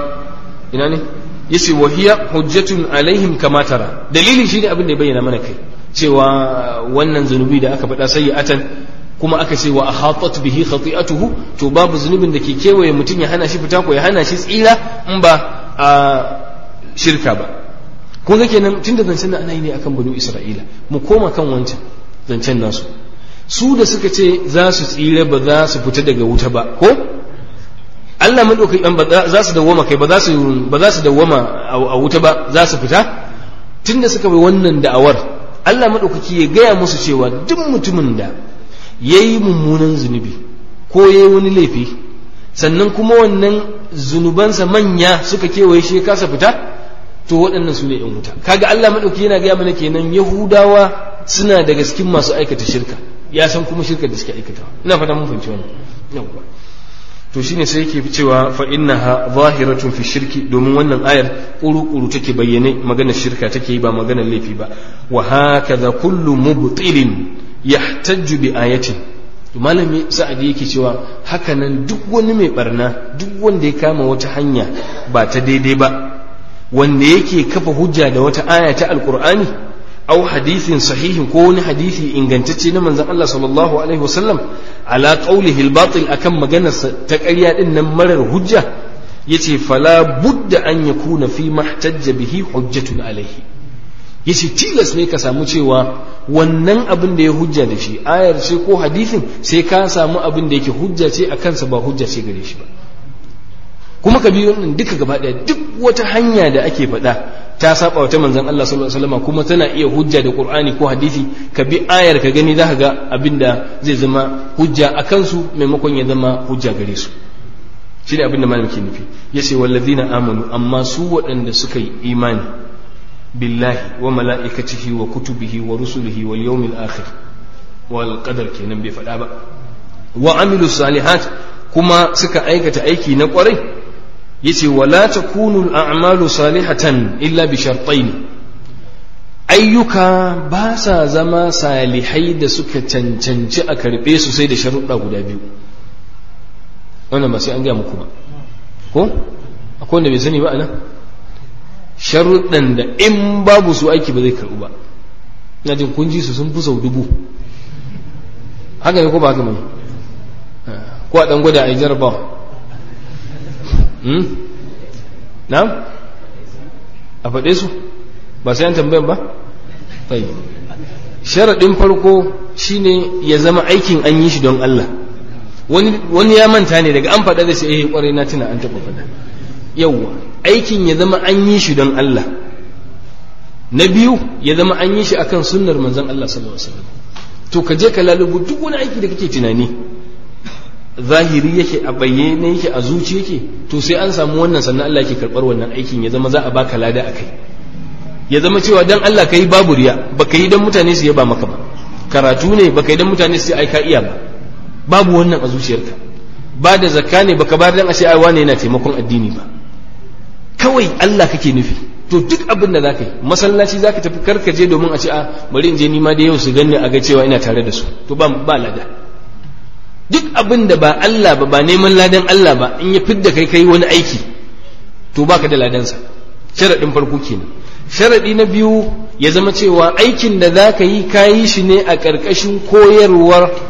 S3: ina ne yace wahiya hujjatun alaihim kama tara dalili shine abin da ya bayyana mana kai cewa wannan zunubi da aka faɗa sayyi'atan kuma aka ce wa ahatat bihi khati'atuhu to babu zunubin da ke kewaye mutum ya hana shi fita ko ya hana shi tsira in ba a shirka ba kun ga kenan tunda zancen nan ana yi ne akan banu isra'ila mu koma kan wancan zancen nasu su da suka ce za su tsira ba za su fita daga wuta ba ko Allah madaukai ba za su dawwama kai ba za su ba za su dawwama a wuta ba za su fita tunda suka bai wannan da'awar Allah madaukaki ya gaya musu cewa duk mutumin da yayi mummunan zunubi ko yayi wani laifi sannan kuma wannan zunubansa manya suka kewaye shi ya kasa fita to waɗannan su ne ‘yan wuta kaga Allah maɗauki yana gaya mana kenan yahudawa suna daga cikin masu aikata shirka ya san kuma shirka da suke aikatawa ina fata mun fahimci wannan yawwa to shine sai yake cewa fa innaha zahiratun fi shirki domin wannan ayar kuru-kuru take bayyane maganar shirka take yi ba maganar laifi ba wa hakaza kullu mubtilin yahtajju bi ayatin malami sa'adi yake cewa hakanan duk wani mai barna duk wanda ya kama wata hanya ba ta daidai ba wanda yake kafa hujja da wata aya ta alkur'ani au hadithin sahihin ko wani hadisi ingantacce na manzon Allah sallallahu alaihi wasallam ala qawlihi al-batil akan maganar ta ƙarya din nan marar hujja yace fala budda an yakuna fi mahtajja bihi hujjatun alaihi yace tilas ne ka samu cewa wannan abin da ya hujja da shi ayar ce ko hadisin sai ka samu abin da yake hujja ce a kansa ba hujja ce gare shi ba kuma ka biyo nan duka gaba ɗaya duk wata hanya da ake faɗa ta saba wata manzon Allah sallallahu alaihi wasallam kuma tana iya hujja da Qur'ani ko hadisi ka bi ayar ka gani zaka ga abin da zai zama hujja a kansu maimakon ya zama hujja gare su shi ne abin da malam ke nufi yace wallazina amanu amma su waɗanda suka yi imani billahi wa mala'ikatihi wa kutubihi wa rusulihi wal yawmil akhir wal qadar kenan bai faɗa ba wa amilu salihat kuma suka aikata aiki na ƙwarai yace wala takunu al'amalu salihatan illa bi shartain ayyuka ba sa zama salihai da suka cancanci a karbe su sai da sharuɗa guda biyu wannan ba sai an gaya muku ba ko akwai wanda bai sani ba anan sharuɗan da in babu su aiki ba zai karɓu ba ina jin kun ji su sun fi sau dubu haka ne ko ba haka bane ko a ɗan gwada a yi jarabawa na'am a faɗe su ba sai an tambayan ba tayi sharaɗin farko shine ya zama aikin an yi shi don Allah wani ya manta ne daga an faɗa da sai eh kwarai na tuna an taɓa faɗa yawwa aikin ya zama an yi shi don Allah na biyu ya zama an yi shi akan sunnar manzon Allah sallallahu alaihi wasallam to ka je ka lalubu duk wani aiki da kake tunani zahiri yake a bayyane yake a zuci yake to sai an samu wannan sannan Allah yake karɓar wannan aikin ya zama za a baka lada a kai ya zama cewa dan Allah ka yi babu riya baka yi dan mutane su yaba maka ba karatu ne baka yi dan mutane su ai ka iya ba babu wannan a zuciyarka ba da zakka ne baka bayar dan a ce ai wane yana taimakon addini ba kawai Allah kake nufi to duk abin da zaka yi masallaci zaka tafi karkaje domin a ce a bari in je ni ma da yau su ganni a ga cewa ina tare da su to ba ba lada duk abin da ba Allah ba ba neman ladan Allah ba in ya fidda kai kai wani aiki to baka da ladansa sharaɗin farko kenan sharaɗi na biyu ya zama cewa aikin da za ka yi ka yi shi ne a ƙarƙashin koyarwar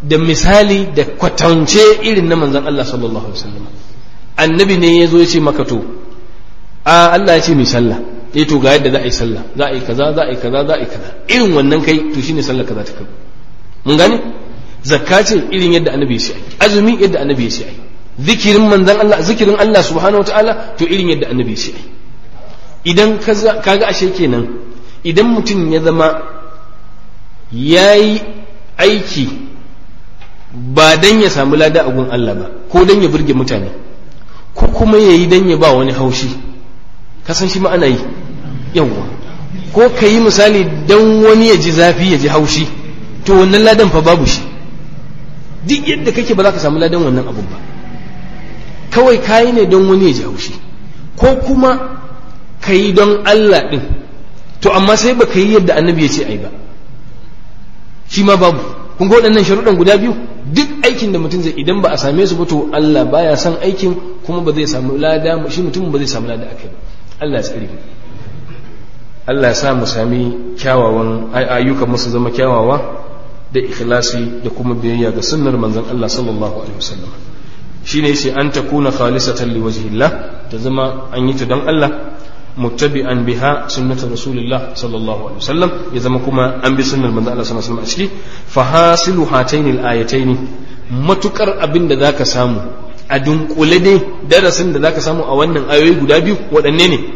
S3: da misali da kwatance irin na manzon Allah sallallahu alaihi wasallam annabi ne ya zo ya ce maka to a Allah ya ce mai sallah eh to ga yadda za a yi sallah za a yi kaza za a yi kaza za a yi kaza irin wannan kai to shine sallah kaza ta kai mun gane zakka ce irin yadda annabi ya ce azumi yadda annabi ya ce ai zikirin manzon Allah zikirin Allah subhanahu wataala to irin yadda annabi ya ce ai idan kaga ashe kenan idan mutum ya zama yayi aiki ba dan ya samu lada a gun Allah ba ko dan ya burge mutane ko kuma yayi dan ya ba wani haushi kasan shi ma ana yi yawwa ko ka yi misali don wani ya ji zafi ya ji haushi to wannan ladan fa babu shi duk yadda kake ba za ka samu ladan wannan abun ba kawai kayi ne don wani ya ji haushi ko kuma ka yi don Allah ɗin to amma sai ba ka yi yadda annabi ya ce ai ba shi ma babu kun ga waɗannan sharuɗan guda biyu duk aikin da mutum zai idan ba a same su ba to Allah baya son aikin kuma ba zai samu lada shi mutum ba zai samu lada akai ba Allah ya tsare Allah ya sa mu sami kyawawan ayyukan musu zama kyawawa da ikhlasi da kuma biyayya ga sunnar manzon Allah sallallahu alaihi wasallam shine yace an takuna khalisatan liwajhillah ta zama an yi ta don Allah muttabi'an biha sunnatu rasulillah sallallahu alaihi wasallam ya zama kuma an bi sunnar manzon Allah sallallahu alaihi wasallam a ciki fa hasilu hataini al-ayataini matukar abin da zaka samu a dunkule dai darasin da zaka samu a wannan ayoyi guda biyu waɗanne ne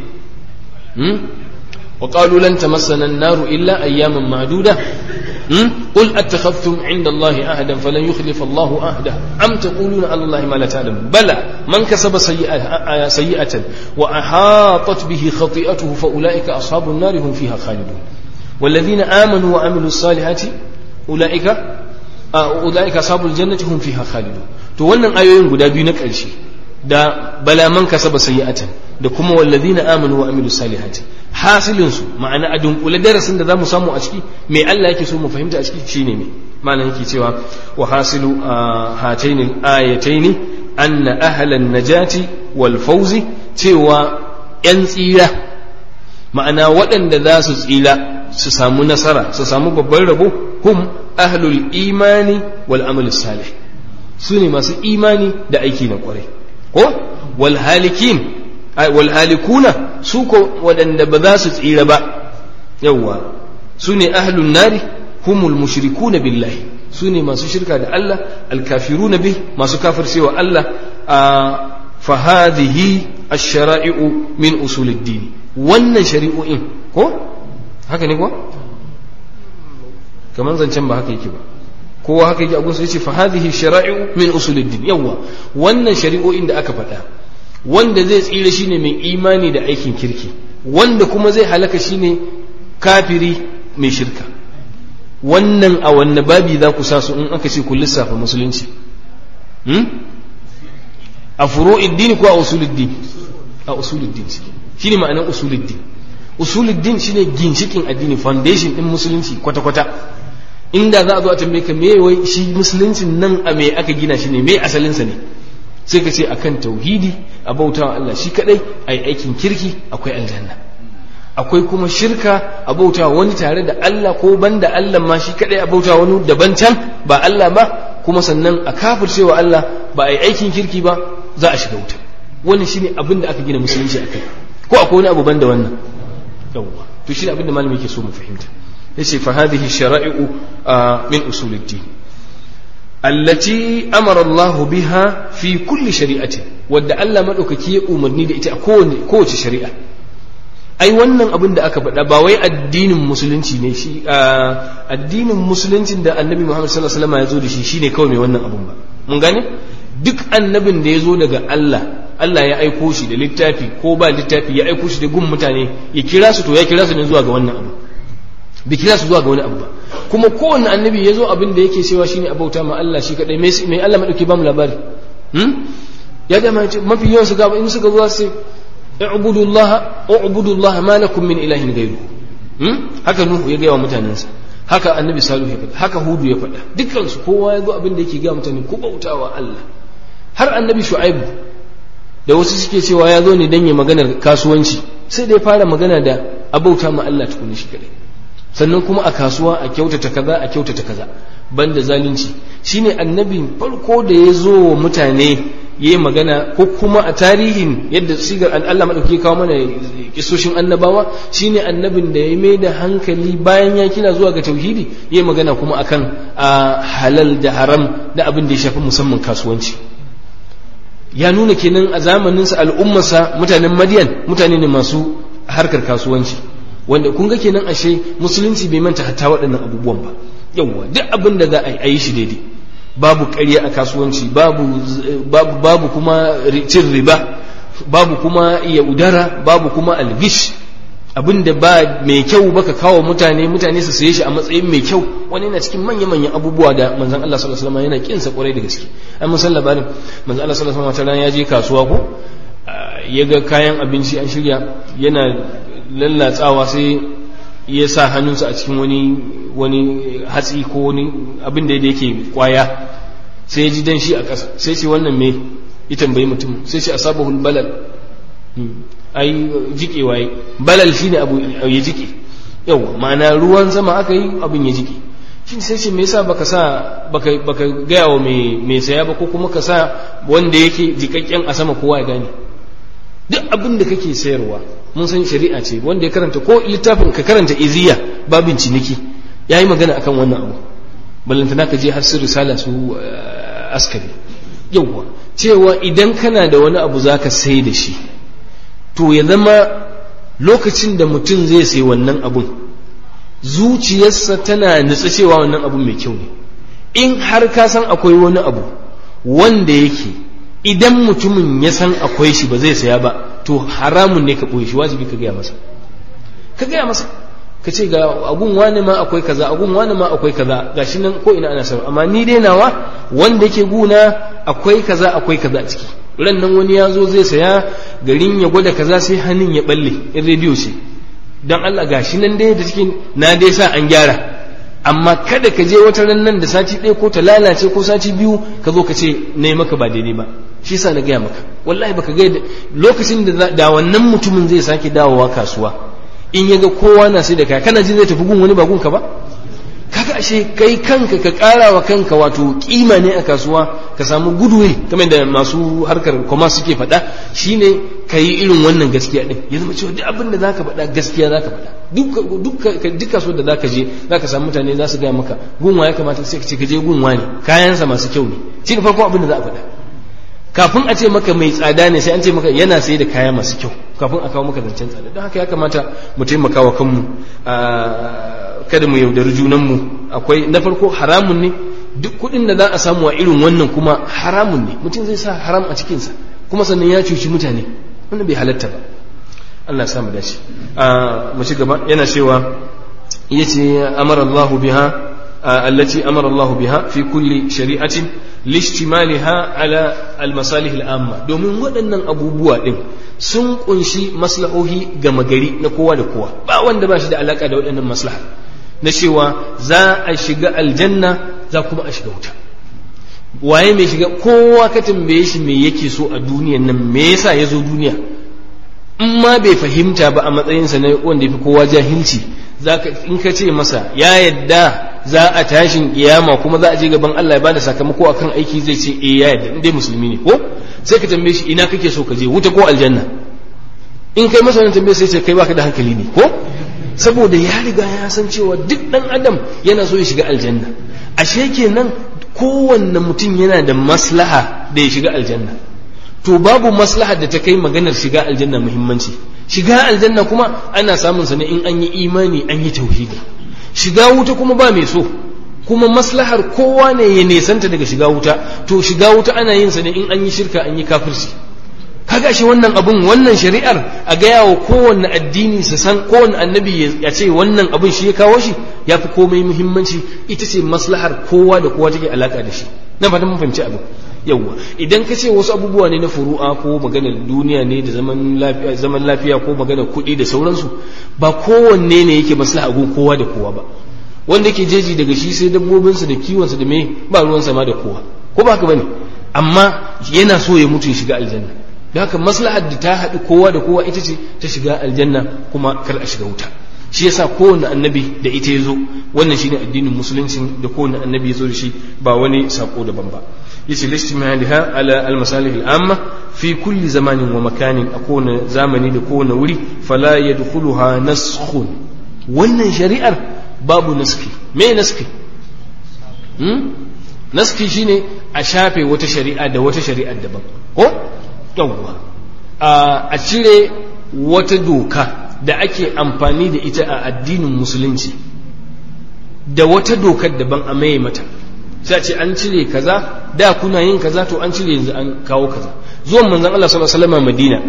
S3: وقالوا لن تمسنا النار إلا أياما معدودة قل أتخذتم عند الله عهدا فلن يخلف الله عهده أم تقولون على الله ما لا تعلم بلى من كسب سيئة, سيئة وأحاطت به خطيئته فأولئك أصحاب النار هم فيها خالدون والذين آمنوا وعملوا الصالحات أولئك أولئك أصحاب الجنة هم فيها خالدون تولن آيوين قد بينك الشيء da bala man kasaba sayyi'atan da kuma wallazina amanu wa amilu salihati hasilin su ma'ana a dunkule darasin da zamu samu a ciki me Allah yake so mu fahimta a ciki shine me ma'ana yake cewa wa hasilu hataini ayataini anna ahlan najati wal fawzi cewa yan tsira ma'ana waɗanda za su tsira su samu nasara su samu babban rabo hum ahlul imani wal amal salih su ne masu imani da aiki na kwarai ko walhalikin walhalikuna su ko waɗanda ba za su tsira ba yawwa su ne ahlun nari humul mushrikuna billahi su ne masu shirka da Allah alkafiruna bih masu kafircewa Allah a fahadihi ash-shara'i'u min usuluddin wannan shari'o'in ko haka ne ko kamar zancen ba haka yake ba kowa haka yake abun sai ce fa hadhihi shara'i'u min usuluddin yawa wannan shari'o'in da aka faɗa wanda zai tsira shine mai imani da aikin kirki wanda kuma zai halaka shine kafiri mai shirka wannan a wanne babi za ku sa su in aka ce ku lissafa musulunci a furu'iddin ko a usuluddin a usuluddin shine ma'anar usuluddin usuluddin shine ginshikin addini foundation din musulunci kwata-kwata inda za a zo a tambaye ka me wai shi musuluncin nan a me aka gina shi ne me asalinsa ne sai ka ce akan tauhidi a bautawa Allah shi kadai a yi aikin kirki akwai aljanna akwai kuma shirka a bautawa wani tare da Allah ko banda Allah ma shi kadai a bautawa wani daban can ba Allah ba kuma sannan a kafircewa Allah ba a yi aikin kirki ba za a shiga wuta wannan shine abin da aka gina musulunci akai ko akwai wani abu banda wannan yawwa to shine abin da malami yake so mu fahimta yace fa hadhihi shara'i'u min usuluddin allati amara Allah biha fi kulli shari'atin wadda Allah madaukaki ya umarni da ita a kowace kowace shari'a ai wannan abin da aka faɗa ba wai addinin musulunci ne shi addinin musuluncin da annabi Muhammad sallallahu alaihi wasallam ya zo da shi shine kawai mai wannan abun ba mun gane duk annabin da ya zo daga Allah Allah ya aiko shi da littafi ko ba littafi ya aiko shi da gun mutane ya kira su to ya kira su ne zuwa ga wannan abu bai kira su zuwa ga wani abu ba kuma kowanne annabi ya zo abin da yake cewa shine abauta ma Allah shi kadai mai Allah madauki ba mu labari ya ga mafi yawan su ga in suka zo sai اعبدوا الله اعبدوا الله ما لكم من اله غيره haka nuhu ya gaya wa mutanensa haka annabi salihu ya faɗa haka hudu ya faɗa dukkan su kowa ya zo abin da yake gaya mutane ku bautawa Allah har annabi shu'aibu da wasu suke cewa ya zo ne dan ya maganar kasuwanci sai da ya fara magana da abauta ma Allah tukuni shi kadai sannan kuma a kasuwa a kyautata kaza a kyautata kaza banda zalunci shine annabin farko da ya zo wa mutane ya yi magana ko kuma a tarihin yadda sigar Allah maɗauki kawo mana kisoshin annabawa shine annabin da ya mai da hankali bayan ya kira zuwa ga tauhidi ya yi magana kuma akan a halal da haram da abin da ya shafi musamman kasuwanci ya nuna kenan a zamaninsa al'ummarsa mutanen madiyan mutane ne masu harkar kasuwanci wanda kun ga kenan ashe musulunci bai manta hatta waɗannan abubuwan ba yawwa duk abin da za a yi shi daidai babu ƙarya a kasuwanci babu babu babu kuma cin riba babu kuma yaudara babu kuma algish abin da ba mai kyau baka kawo mutane mutane su saye shi a matsayin mai kyau wani yana cikin manya-manyan abubuwa da manzon Allah sallallahu alaihi wasallam yana kinsa kwarai da gaske an mun san labarin manzon Allah sallallahu alaihi wasallam ya je kasuwa ko ya ga kayan abinci an shirya yana lallatsawa sai ya sa hannunsa a cikin wani wani hatsi ko wani abin da yake kwaya sai ya ji dan shi a ƙasa sai ce wannan me ya tambayi mutum sai ce asabahul balal ai jike waye balal shine abu ya jike yawa ma'ana ruwan sama aka yi abin ya jike shi sai ce me yasa baka sa baka baka gaya wa mai mai saya ba ko kuma ka sa wanda yake jikakken a sama kowa ya gane duk abin da kake sayarwa mun san shari'a ce wanda ya karanta ko littafin ka karanta iziya babin ciniki yayi magana akan wannan abu ballantana ka je har su risala su askari yawwa cewa idan kana da wani abu zaka sai da shi to ya zama lokacin da mutum zai sai wannan abun zuciyarsa tana nutsa cewa wannan abun mai kyau ne in har ka san akwai wani abu wanda yake idan mutumin ya san akwai shi ba zai saya ba to haramun ne ka ɓoye shi wajibi ka gaya masa ka gaya masa ka ce ga agun wani ma akwai kaza agun wani ma akwai kaza gashi nan ko ina ana sarwa amma ni dai nawa wanda yake guna akwai kaza akwai kaza a ciki ran nan wani ya zo zai saya garin ya gwada kaza sai hannun ya balle in rediyo ce don Allah gashi nan dai da cikin na dai sa an gyara amma kada ka je wata ran nan da sati ɗaya ko ta lalace ko sati biyu ka zo ka ce na maka ba daidai ba shi sa na gaya maka wallahi baka ga lokacin da da wannan mutumin zai sake dawowa kasuwa in ya ga kowa na sai da kaya kana jin zai tafi gun wani ba gunka ba kaga ashe kai kanka ka ƙara wa kanka wato kima ne a kasuwa ka samu goodwill kamar da masu harkar kuma suke faɗa shine ka yi irin wannan gaskiya din ya zama cewa duk abin da zaka faɗa gaskiya zaka faɗa duk duk kasuwar da zaka je zaka samu mutane za su gaya maka gunwa ya kamata sai ka ce ka je gunwa ne kayansa masu kyau ne shi ne farko abin da za a faɗa kafin a ce maka mai tsada ne sai an ce maka yana sai da kaya masu kyau kafin a kawo maka zancen tsada don haka ya kamata mu taimaka wa kanmu kada mu yaudari junanmu akwai na farko haramun ne duk kuɗin da za a samu a irin wannan kuma haramun ne mutum zai sa haram a cikinsa kuma sannan ya cuci mutane wannan bai halatta ba Allah ya samu dace mu ci gaba yana cewa yace amara Allahu biha التي أمر الله بها في كل شريعة لاشتمالها على المصالح العامة domin waɗannan abubuwa ɗin sun kunshi maslahohi gama gari na kowa da kowa ba wanda ba shi da alaka da waɗannan maslaha na cewa za a shiga aljanna za kuma a shiga wuta waye mai shiga kowa ka tambaye shi me yake so a duniyan nan me yasa ya zo duniya in ma bai fahimta ba a matsayinsa na wanda ya fi kowa jahilci in ka ce masa ya yadda za a tashin kiyama kuma za a je gaban Allah ya bada sakamako akan aiki zai ce eh ya yadda in dai musulmi ne ko sai ka tambaye shi ina kake so ka je wuta ko aljanna in kai masa wannan tambaye sai ce kai baka da hankali ne ko saboda ya riga ya san cewa duk dan adam yana so ya shiga aljanna ashe kenan kowanne mutum yana da maslaha da ya shiga aljanna to babu maslaha da ta kai maganar shiga aljanna muhimmanci shiga aljanna kuma ana samun sa ne in an yi imani an yi tauhidi shiga wuta kuma ba mai so kuma maslahar kowa ne ya nesanta daga shiga wuta to shiga wuta ana yin sa ne in an yi shirka an yi kafirci kaga shi wannan abun wannan shari'ar a gaya wa kowanne addini su san kowanne annabi ya ce wannan abun shi ya kawo shi ya fi komai muhimmanci ita ce maslahar kowa da kowa take alaka da shi na fatan mun fahimci abu yawwa idan ka ce wasu abubuwa ne na furu'a ko maganar duniya ne da zaman lafiya zaman lafiya ko maganar kuɗi da sauransu ba kowanne ne yake maslaha gun kowa da kowa ba wanda ke jeji daga shi sai dabbobinsa da kiwonsa da me ba ruwan sama da kowa ko ba haka bane amma yana so ya mutu ya shiga aljanna da haka maslahar da ta haɗu kowa da kowa ita ce ta shiga aljanna kuma kar a shiga wuta shi yasa kowane annabi da ita ya zo wannan shine addinin musulunci da kowane annabi ya zo da shi ba wani sako daban ba yace listimaliha ala almasalih al'amma fi kulli zamanin wa makanin a kowane zamani da kowane wuri fala yadkhuluha naskhun wannan shari'ar babu naski me naski hmm? naski shine a shafe wata shari'a da wata shari'ar daban ko yawwa a cire wata doka da ake amfani da ita a addinin musulunci da wata dokar daban a maye mata sai ce an cire kaza da kuna yin kaza to an cire yanzu an kawo kaza zuwan manzon Allah sallallahu alaihi wasallam Madina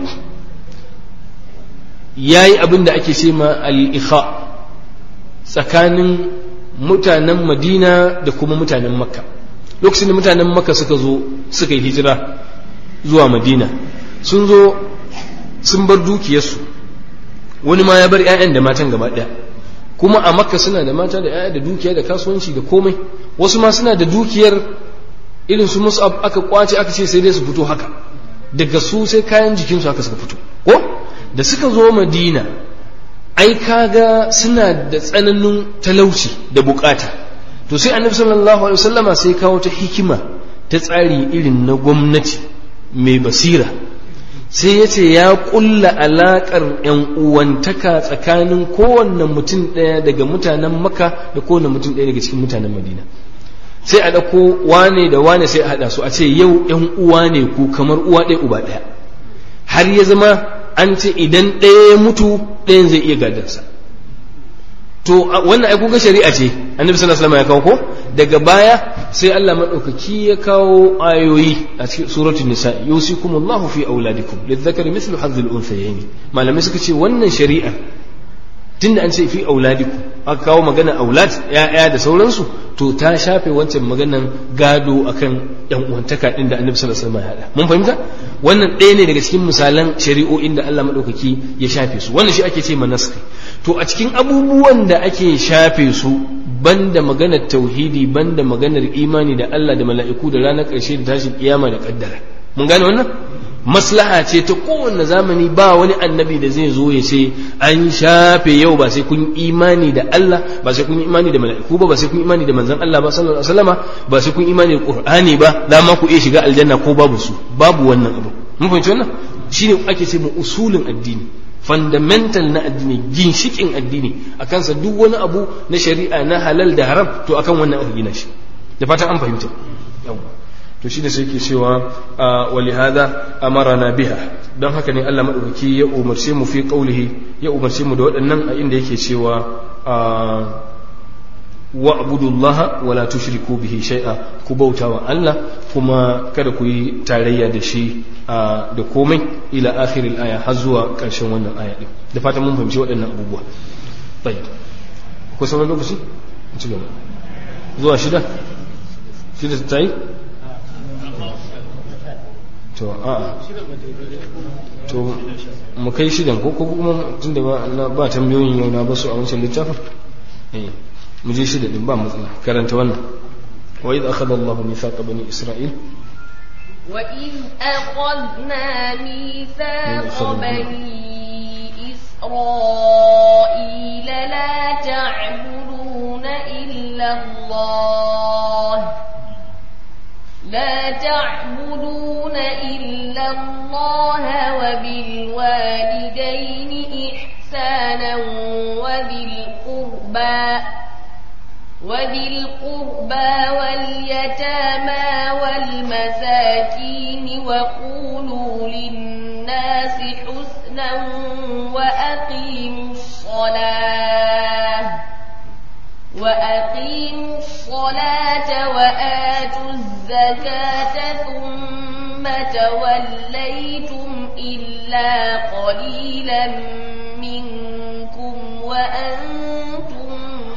S3: yayi abin da ake ce ma al-ikha tsakanin mutanen Madina da kuma mutanen Makka lokacin da mutanen Makka suka zo suka yi hijira zuwa Madina sun zo sun bar dukiyarsu wani ma ya bar 'ya'yan da matan gaba ɗaya kuma a makka suna da mata da 'ya'ya da dukiya da kasuwanci da komai wasu ma suna da dukiyar irin su mus'ab aka kwace aka ce sai dai su fito haka daga su sai kayan jikinsu haka suka fito ko da suka zo madina ai kaga suna da tsananin talauci da bukata to sai annabi sallallahu alaihi wasallama sai kawo ta hikima ta tsari irin na gwamnati mai basira sai ya ce ya kulla alaƙar ‘yan uwantaka tsakanin kowanne mutum ɗaya daga mutanen maka da kowanne mutum ɗaya daga cikin mutanen madina sai a ɗauko wane da wane sai a haɗa su a ce yau ‘yan uwa ne ku kamar uwa ɗaya uba ɗaya har ya zama an ce idan ɗaya ya mutu ɗayan zai iya gadarsa to wannan ai kuga shari'a ce annabi sallallahu alaihi wasallam ya kawo ko daga baya sai Allah madaukaki ya kawo ayoyi a cikin suratul nisa yusikumullahu fi auladikum lidhakari mithlu hadhil unthayayn malamai suka ce wannan shari'a tunda an ce fi auladikum aka kawo magana aulad ya'ya da sauransu to ta shafe wancan maganan gado akan yan uwantaka din da annabi sallallahu alaihi wasallam ya hada mun fahimta wannan ɗaya ne daga cikin misalan shari'o'in da Allah madaukaki ya shafe su wannan shi ake ce manaski to a cikin abubuwan da ake shafe su banda maganar tauhidi banda maganar imani da Allah da mala'iku da ranar ƙarshe da tashin kiyama da kaddara mun gane wannan maslaha ce ta kowanne zamani ba wani annabi da zai zo ya ce an shafe yau ba sai kun imani da Allah ba sai kun imani da mala'iku ba ba sai kun imani da manzon Allah ba sallallahu alaihi wasallama ba sai kun imani da Qur'ani ba za ma ku iya shiga aljanna ko babu su babu wannan abu mun fahimci wannan shine ake ce mu usulin addini fundamental na addini ginshikin addini a kansa duk wani abu na shari'a na halal da haram to akan wannan aka gina shi da fatan an fahimta yawa to shi da sai ke cewa wali hada amarana biha don haka ne Allah madaukaki ya umarce mu fi qaulihi ya umarce mu da waɗannan a inda yake cewa wa abudullaha wa la tushriku bihi shay'a ku bauta wa Allah kuma kada ku yi tarayya da shi da komai ila akhiril aya har zuwa ƙarshen wannan aya din da fatan mun fahimci waɗannan abubuwa tayyib ko sauran lokaci ci gaba zuwa shida shida ta yi to a to mu kai shidan ko kuma tun da ba tambayoyin yau na basu a wancan littafin eh mu je shida din ba matsala karanta wannan wa idh akhadha Allahu mithaqa bani Isra'il
S2: وإذ أخذنا ميثاق بني إسرائيل لا تعبدون إلا الله لا تعبدون إلا الله وبالوالدين إحسانا وذي القربى وذي القربى واليتامى والمساكين وقولوا للناس حسنا وأقيموا الصلاة وأقيموا الصلاة وآتوا الزكاة ثم توليتم إلا قليلا منكم وأنتم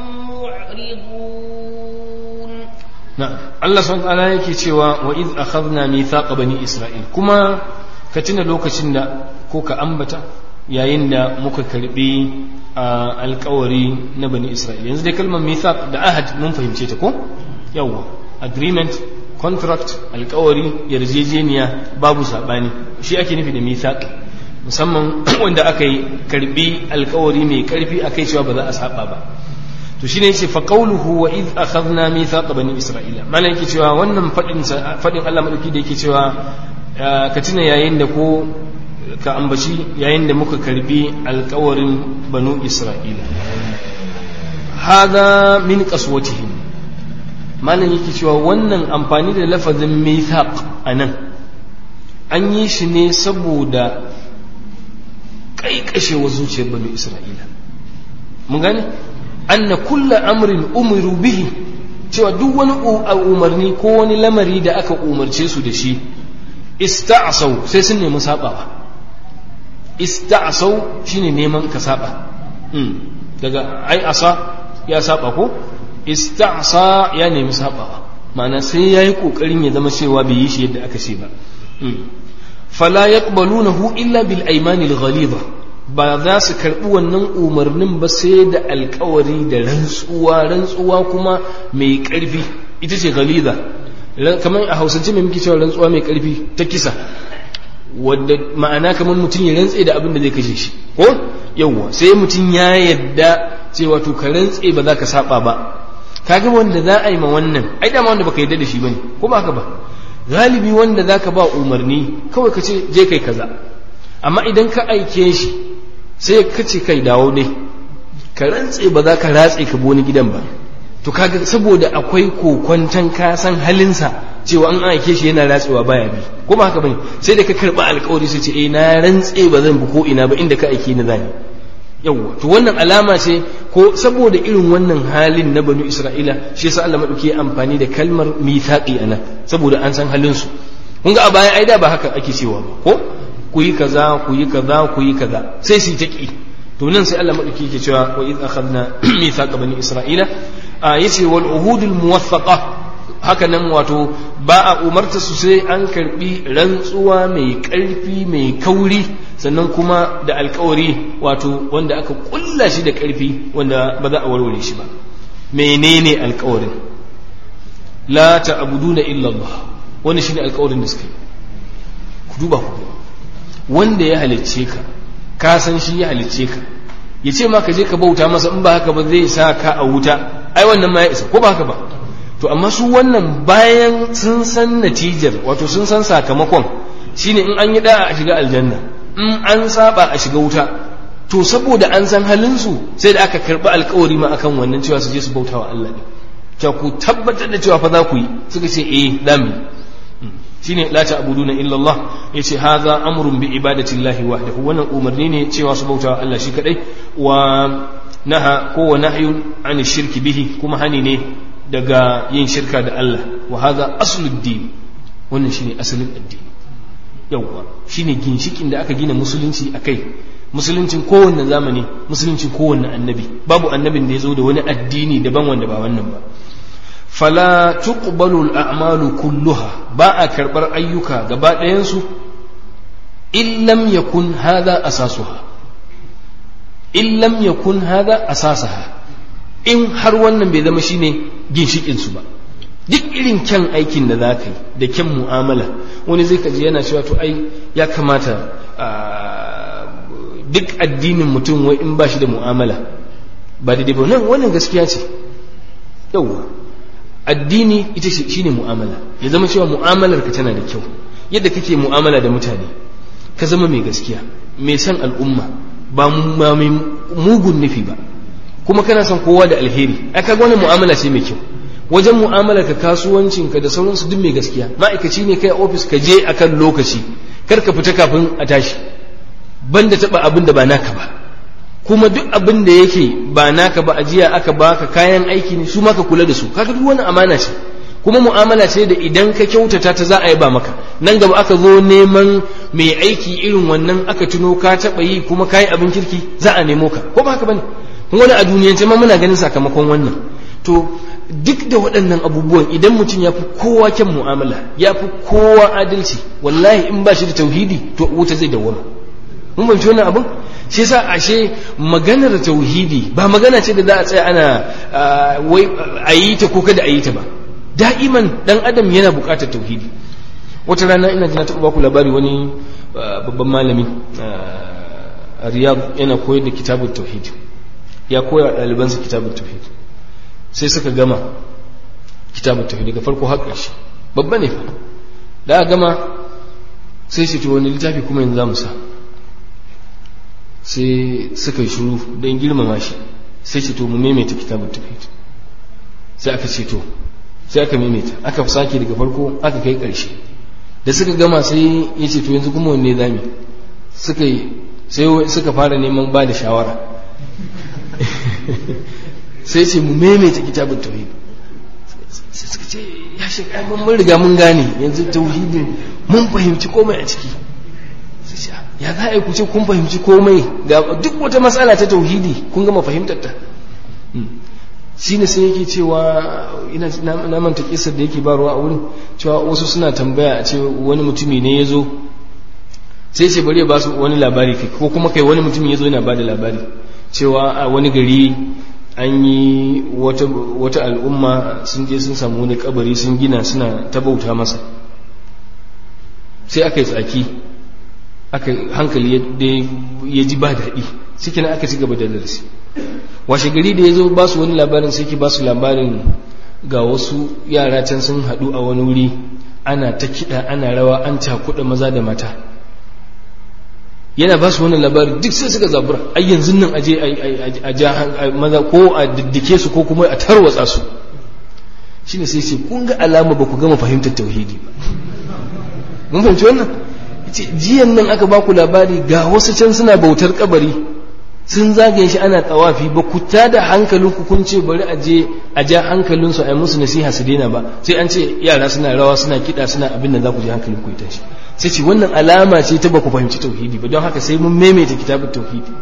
S2: معرضون
S3: na'am Allah subhanahu wa ta'ala yake cewa wa id akhadna mithaqa bani isra'il kuma ka tuna lokacin da ko ka ambata yayin da muka karbi alkawari na bani isra'il yanzu dai kalmar mithaq da ahad mun fahimce ta ko yawwa agreement contract alkawari yarjejeniya babu sabani shi ake nufi da mithaq musamman wanda aka yi karbi alkawari mai karfi akai cewa ba za a saba ba to shine yace fa qawluhu wa id akhadna mithaqa bani isra'ila mana yake cewa wannan fadin fadin Allah madauki da yake cewa ka tuna yayin da ko ka ambaci yayin da muka karbi alkawarin banu isra'ila hada min qaswatihim malam yake cewa wannan amfani da lafazin mithaq anan an yi shi ne saboda kaikashewa zuciyar banu isra'ila mun gane anna kulla amrin umiru bihi cewa duk wani umarni ko wani lamari da aka umarce su da shi ista'sau sai sun nemi sabawa ista'sau shine neman ka saba daga ai asa ya saba ko ista'sa ya nemi sabawa ma'ana sai yayi kokarin ya zama cewa bai yi shi yadda aka ce ba fala yaqbalunahu illa bil aymanil ghalidha ba za su karɓi wannan umarnin ba sai da alkawari da rantsuwa rantsuwa kuma mai ƙarfi ita ce galiza kamar a hausance mai muke cewa rantsuwa mai ƙarfi ta kisa wadda ma'ana kamar mutum ya rantse da abin da zai kashe shi ko yawwa sai mutum ya yadda cewa to ka rantse ba za ka saba ba kaga wanda za a yi ma wannan ai dama wanda baka yadda da shi bane ko ba haka ba galibi wanda zaka ba umarni kawai ka ce je kai kaza amma idan ka aike shi sai ka ce kai dawo ne ka rantse ba za ka ratse ka wani gidan ba to kaga saboda akwai kokwantan ka san halinsa cewa an aike shi yana ratsewa baya bi ko ba haka bane sai da ka karba alkawari sai ce eh na rantse ba zan bi ko ina ba inda ka aike ni zani yawwa to wannan alama ce ko saboda irin wannan halin na banu isra'ila shi yasa Allah madauki ya amfani da kalmar mithaqi ana saboda an san halin su kun ga a baya ai da ba haka ake cewa ba ko ku yi kaza ku yi kaza ku yi kaza sai su ta ki to nan sai Allah madauki yake cewa wa id akhadna mithaqa bani isra'ila a yace wal uhudul muwaffaqa haka nan wato ba a umarta su sai an karbi rantsuwa mai karfi mai kauri sannan kuma da alkawari wato wanda aka kulla shi da karfi wanda ba za a warware shi ba menene alkawarin la ta'buduna illa Allah wani shine alkawarin da suka yi ku duba ku wanda ya halicce ka ka san shi ya halicce ka ya ce ma ka je ka bauta masa in ba haka ba zai sa ka a wuta ai wannan ma ya isa ko ba haka ba to amma su wannan bayan sun san natijar wato sun san sakamakon shine in an yi da'a a shiga aljanna in an saba a shiga wuta to saboda an san halinsu sai da aka karɓi alkawari ma akan wannan cewa su je su bauta wa Allah ne cewa ku tabbatar da cewa fa za ku yi suka ce eh dami shine la ta'buduna illa Allah yace hadha amrun bi ibadati Allah wahdahu wannan umarni ne cewa su bauta wa Allah shi kadai wa naha ko wa nahyun an shirki bihi kuma hani ne daga yin shirka da Allah wa hadha aslud din wannan shine asalin addini yawwa shine ginshikin da aka gina musulunci akai musuluncin kowanne zamani musuluncin kowanne annabi babu annabin da ya zo da wani addini daban wanda ba wannan ba fala tuqbalu al-a'malu kulluha ba a karbar ayyuka gaba ɗayansu in lam yakun hadha asasuha in lam yakun hadha asasaha in har wannan bai zama shine ginshikin su ba duk irin kyan aikin da za ka yi da kyan mu'amala wani zai kaji yana cewa to ai ya kamata duk addinin mutum wai in ba shi da mu'amala ba daidai ba nan wannan gaskiya ce yauwa addini ita shi ne mu'amala ya zama cewa mu'amalar ka tana da kyau yadda kake mu'amala da mutane ka zama mai gaskiya mai son al'umma ba mai mugun nufi ba kuma kana son kowa da alheri ai kaga wannan mu'amala ce mai kyau wajen mu'amalar ka kasuwancin ka da sauransu duk mai gaskiya ma'aikaci ne kai a ofis ka je akan lokaci kar ka fita kafin a tashi banda taba abin da ba naka ba kuma duk abin da yake ba naka ba ajiya aka baka kayan aiki ne su ma ka kula da su kaga duk wani amana ce kuma mu'amala ce da idan ka kyautata ta za a yi ba maka nan gaba aka zo neman mai aiki irin wannan aka tuno ka taba yi kuma kayi abin kirki za a nemo ka ko ba haka bane kun wani a duniyance ma muna ganin sakamakon wannan to duk da waɗannan abubuwan idan mutum ya fi kowa kyan mu'amala ya fi kowa adalci wallahi in ba shi da tauhidi to wuta zai dawwama mun fahimci wannan abin shi yasa ashe maganar tauhidi ba magana ce da za a tsaya ana wai a yi ta ko kada a yi ta ba da'iman dan adam yana buƙatar tauhidi wata rana ina ji na taɓa baku labari wani babban malami a riyad yana koyar da kitabun tauhid ya koya ɗalibansa kitabun tauhid sai suka gama kitabun tauhid daga farko har ƙarshe babba ne fa da aka gama sai shi to wani littafi kuma yanzu za mu sa sai suka yi shuru don girmama shi sai ce to mu maimaita kitabun tauhid sai aka ce to sai aka maimaita aka sake daga farko aka kai ƙarshe da suka gama sai ya ce to yanzu kuma wanne zami suka yi sai suka fara neman ba da shawara sai ce mu maimaita kitabun tauhid sai suka ce ya shi mun riga mun gane yanzu tauhidin mun fahimci komai a ciki ya za a yi ku ce kun fahimci komai ga duk wata matsala ta tauhidi kun gama fahimtar ta shi ne sai yake cewa ina na manta kisar da yake barwa a wurin cewa wasu suna tambaya a ce wani mutumi ne ya zo sai ce bari ya ba su wani labari kai ko kuma kai wani mutumi ya zo yana ba da labari cewa a wani gari an yi wata al'umma sun je sun samu wani kabari sun gina suna ta bauta masa sai aka yi tsaki aka hankali ya ji ba daɗi suke na aka ci gaba da darasi washe gari da ya zo ba su wani labarin sai ke ba su labarin ga wasu yara can sun haɗu a wani wuri ana ta kiɗa ana rawa an cakuɗa maza da mata yana ba su wani labarin duk sai suka zabura ai yanzu nan aje a ja maza ko a diddike su ko kuma a tarwatsa su shine sai ce kun ga alama ba ku gama fahimtar tauhidi ba mun fahimci wannan jiyan nan aka ba ku labari ga wasu can suna bautar kabari sun zagaye shi ana tawafi ba ku tada hankalinku kun ce bari a je a ja hankalinsu a yi musu nasiha su daina ba sai an ce yara suna rawa suna kiɗa suna abin da za ku ji hankalinku ya tashi sai ce wannan alama ce ta ba ku fahimci tauhidi ba don haka sai mun maimaita kitabun tauhidi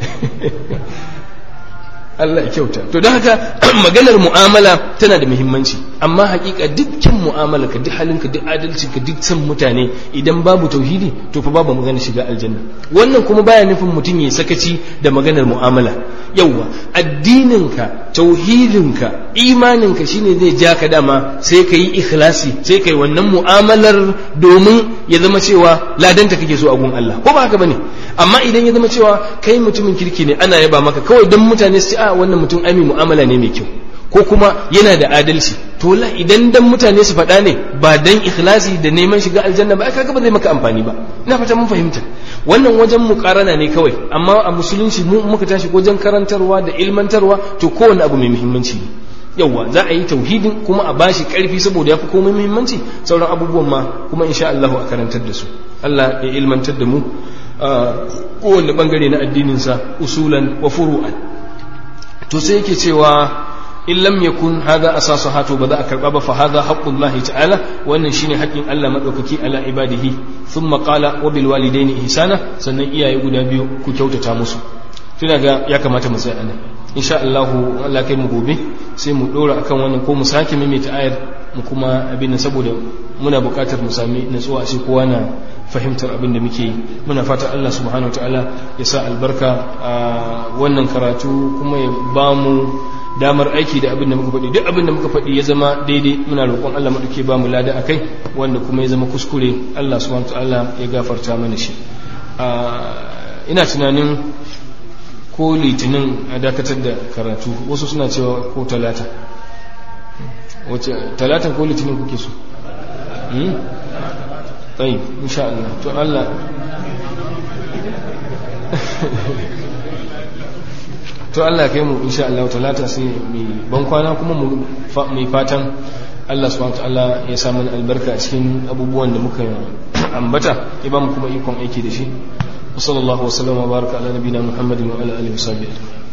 S3: Allah ya kyauta to don haka maganar mu'amala tana da muhimmanci amma hakika dukkan mu'amala ka duk halinka duk adalci ka duk san mutane idan babu tauhidi to fa babu magana shiga aljanna wannan kuma baya nufin mutum ya sakaci da maganar mu'amala yauwa addininka tauhidinka imaninka shine zai ja ka dama sai ka yi ikhlasi sai ka yi wannan mu'amalar domin ya zama cewa ladanta kake so a gun Allah ko ba haka bane amma idan ya zama cewa kai mutumin kirki ne ana yaba maka kawai don mutane su ce a wannan mutum ami mu'amala ne mai kyau ko kuma yana da adalci to la idan dan mutane su faɗa ne ba dan ikhlasi da neman shiga aljanna ba kaga ba zai maka amfani ba ina fata mun fahimta wannan wajen mukarana ne kawai amma a musulunci mu muka tashi wajen karantarwa da ilmantarwa to kowanne abu mai muhimmanci ne yauwa za a yi tauhidin kuma a bashi karfi saboda ya fi komai muhimmanci sauran abubuwan ma kuma insha Allah a karantar da su Allah ya ilmantar da mu kowanne bangare na addininsa usulan wa furu'an to sai yake cewa in lam yakun hadha asasu hato ba za a karba ba fa hadha haqqullahi ta'ala wannan shine haƙƙin Allah madaukaki ala ibadihi thumma qala wa bil walidaini ihsana sannan iyaye guda biyu ku kyautata musu tuna ga ya kamata mu tsaya nan insha Allah Allah kai mu gobe sai mu dora akan wannan ko mu sake maimaita ayar mu kuma abin nan saboda muna buƙatar mu sami natsuwa sai kowa na fahimtar abin da muke yi muna fata Allah subhanahu wataala ya sa albarka a wannan karatu kuma ya ba mu damar aiki da abin da muka faɗi duk abin da muka faɗi ya zama daidai muna roƙon Allah maɗauke ba mu lada akai wanda kuma ya zama kuskure Allah subhanahu wataala ya gafarta mana shi ina tunanin ko litinin a dakatar da karatu wasu suna cewa ko talata wace talata ko litinin kuke so tsayi insha Allah to Allah to Allah kai mu insha Allah talata sai mai ban kwana kuma mu mai fatan Allah subhanahu ta'ala ya sa mana albarka a cikin abubuwan da muka ambata ya ba mu kuma ikon aiki da shi wa sallallahu wa sallama baraka ala nabiyina muhammadin wa ala alihi wa sahbihi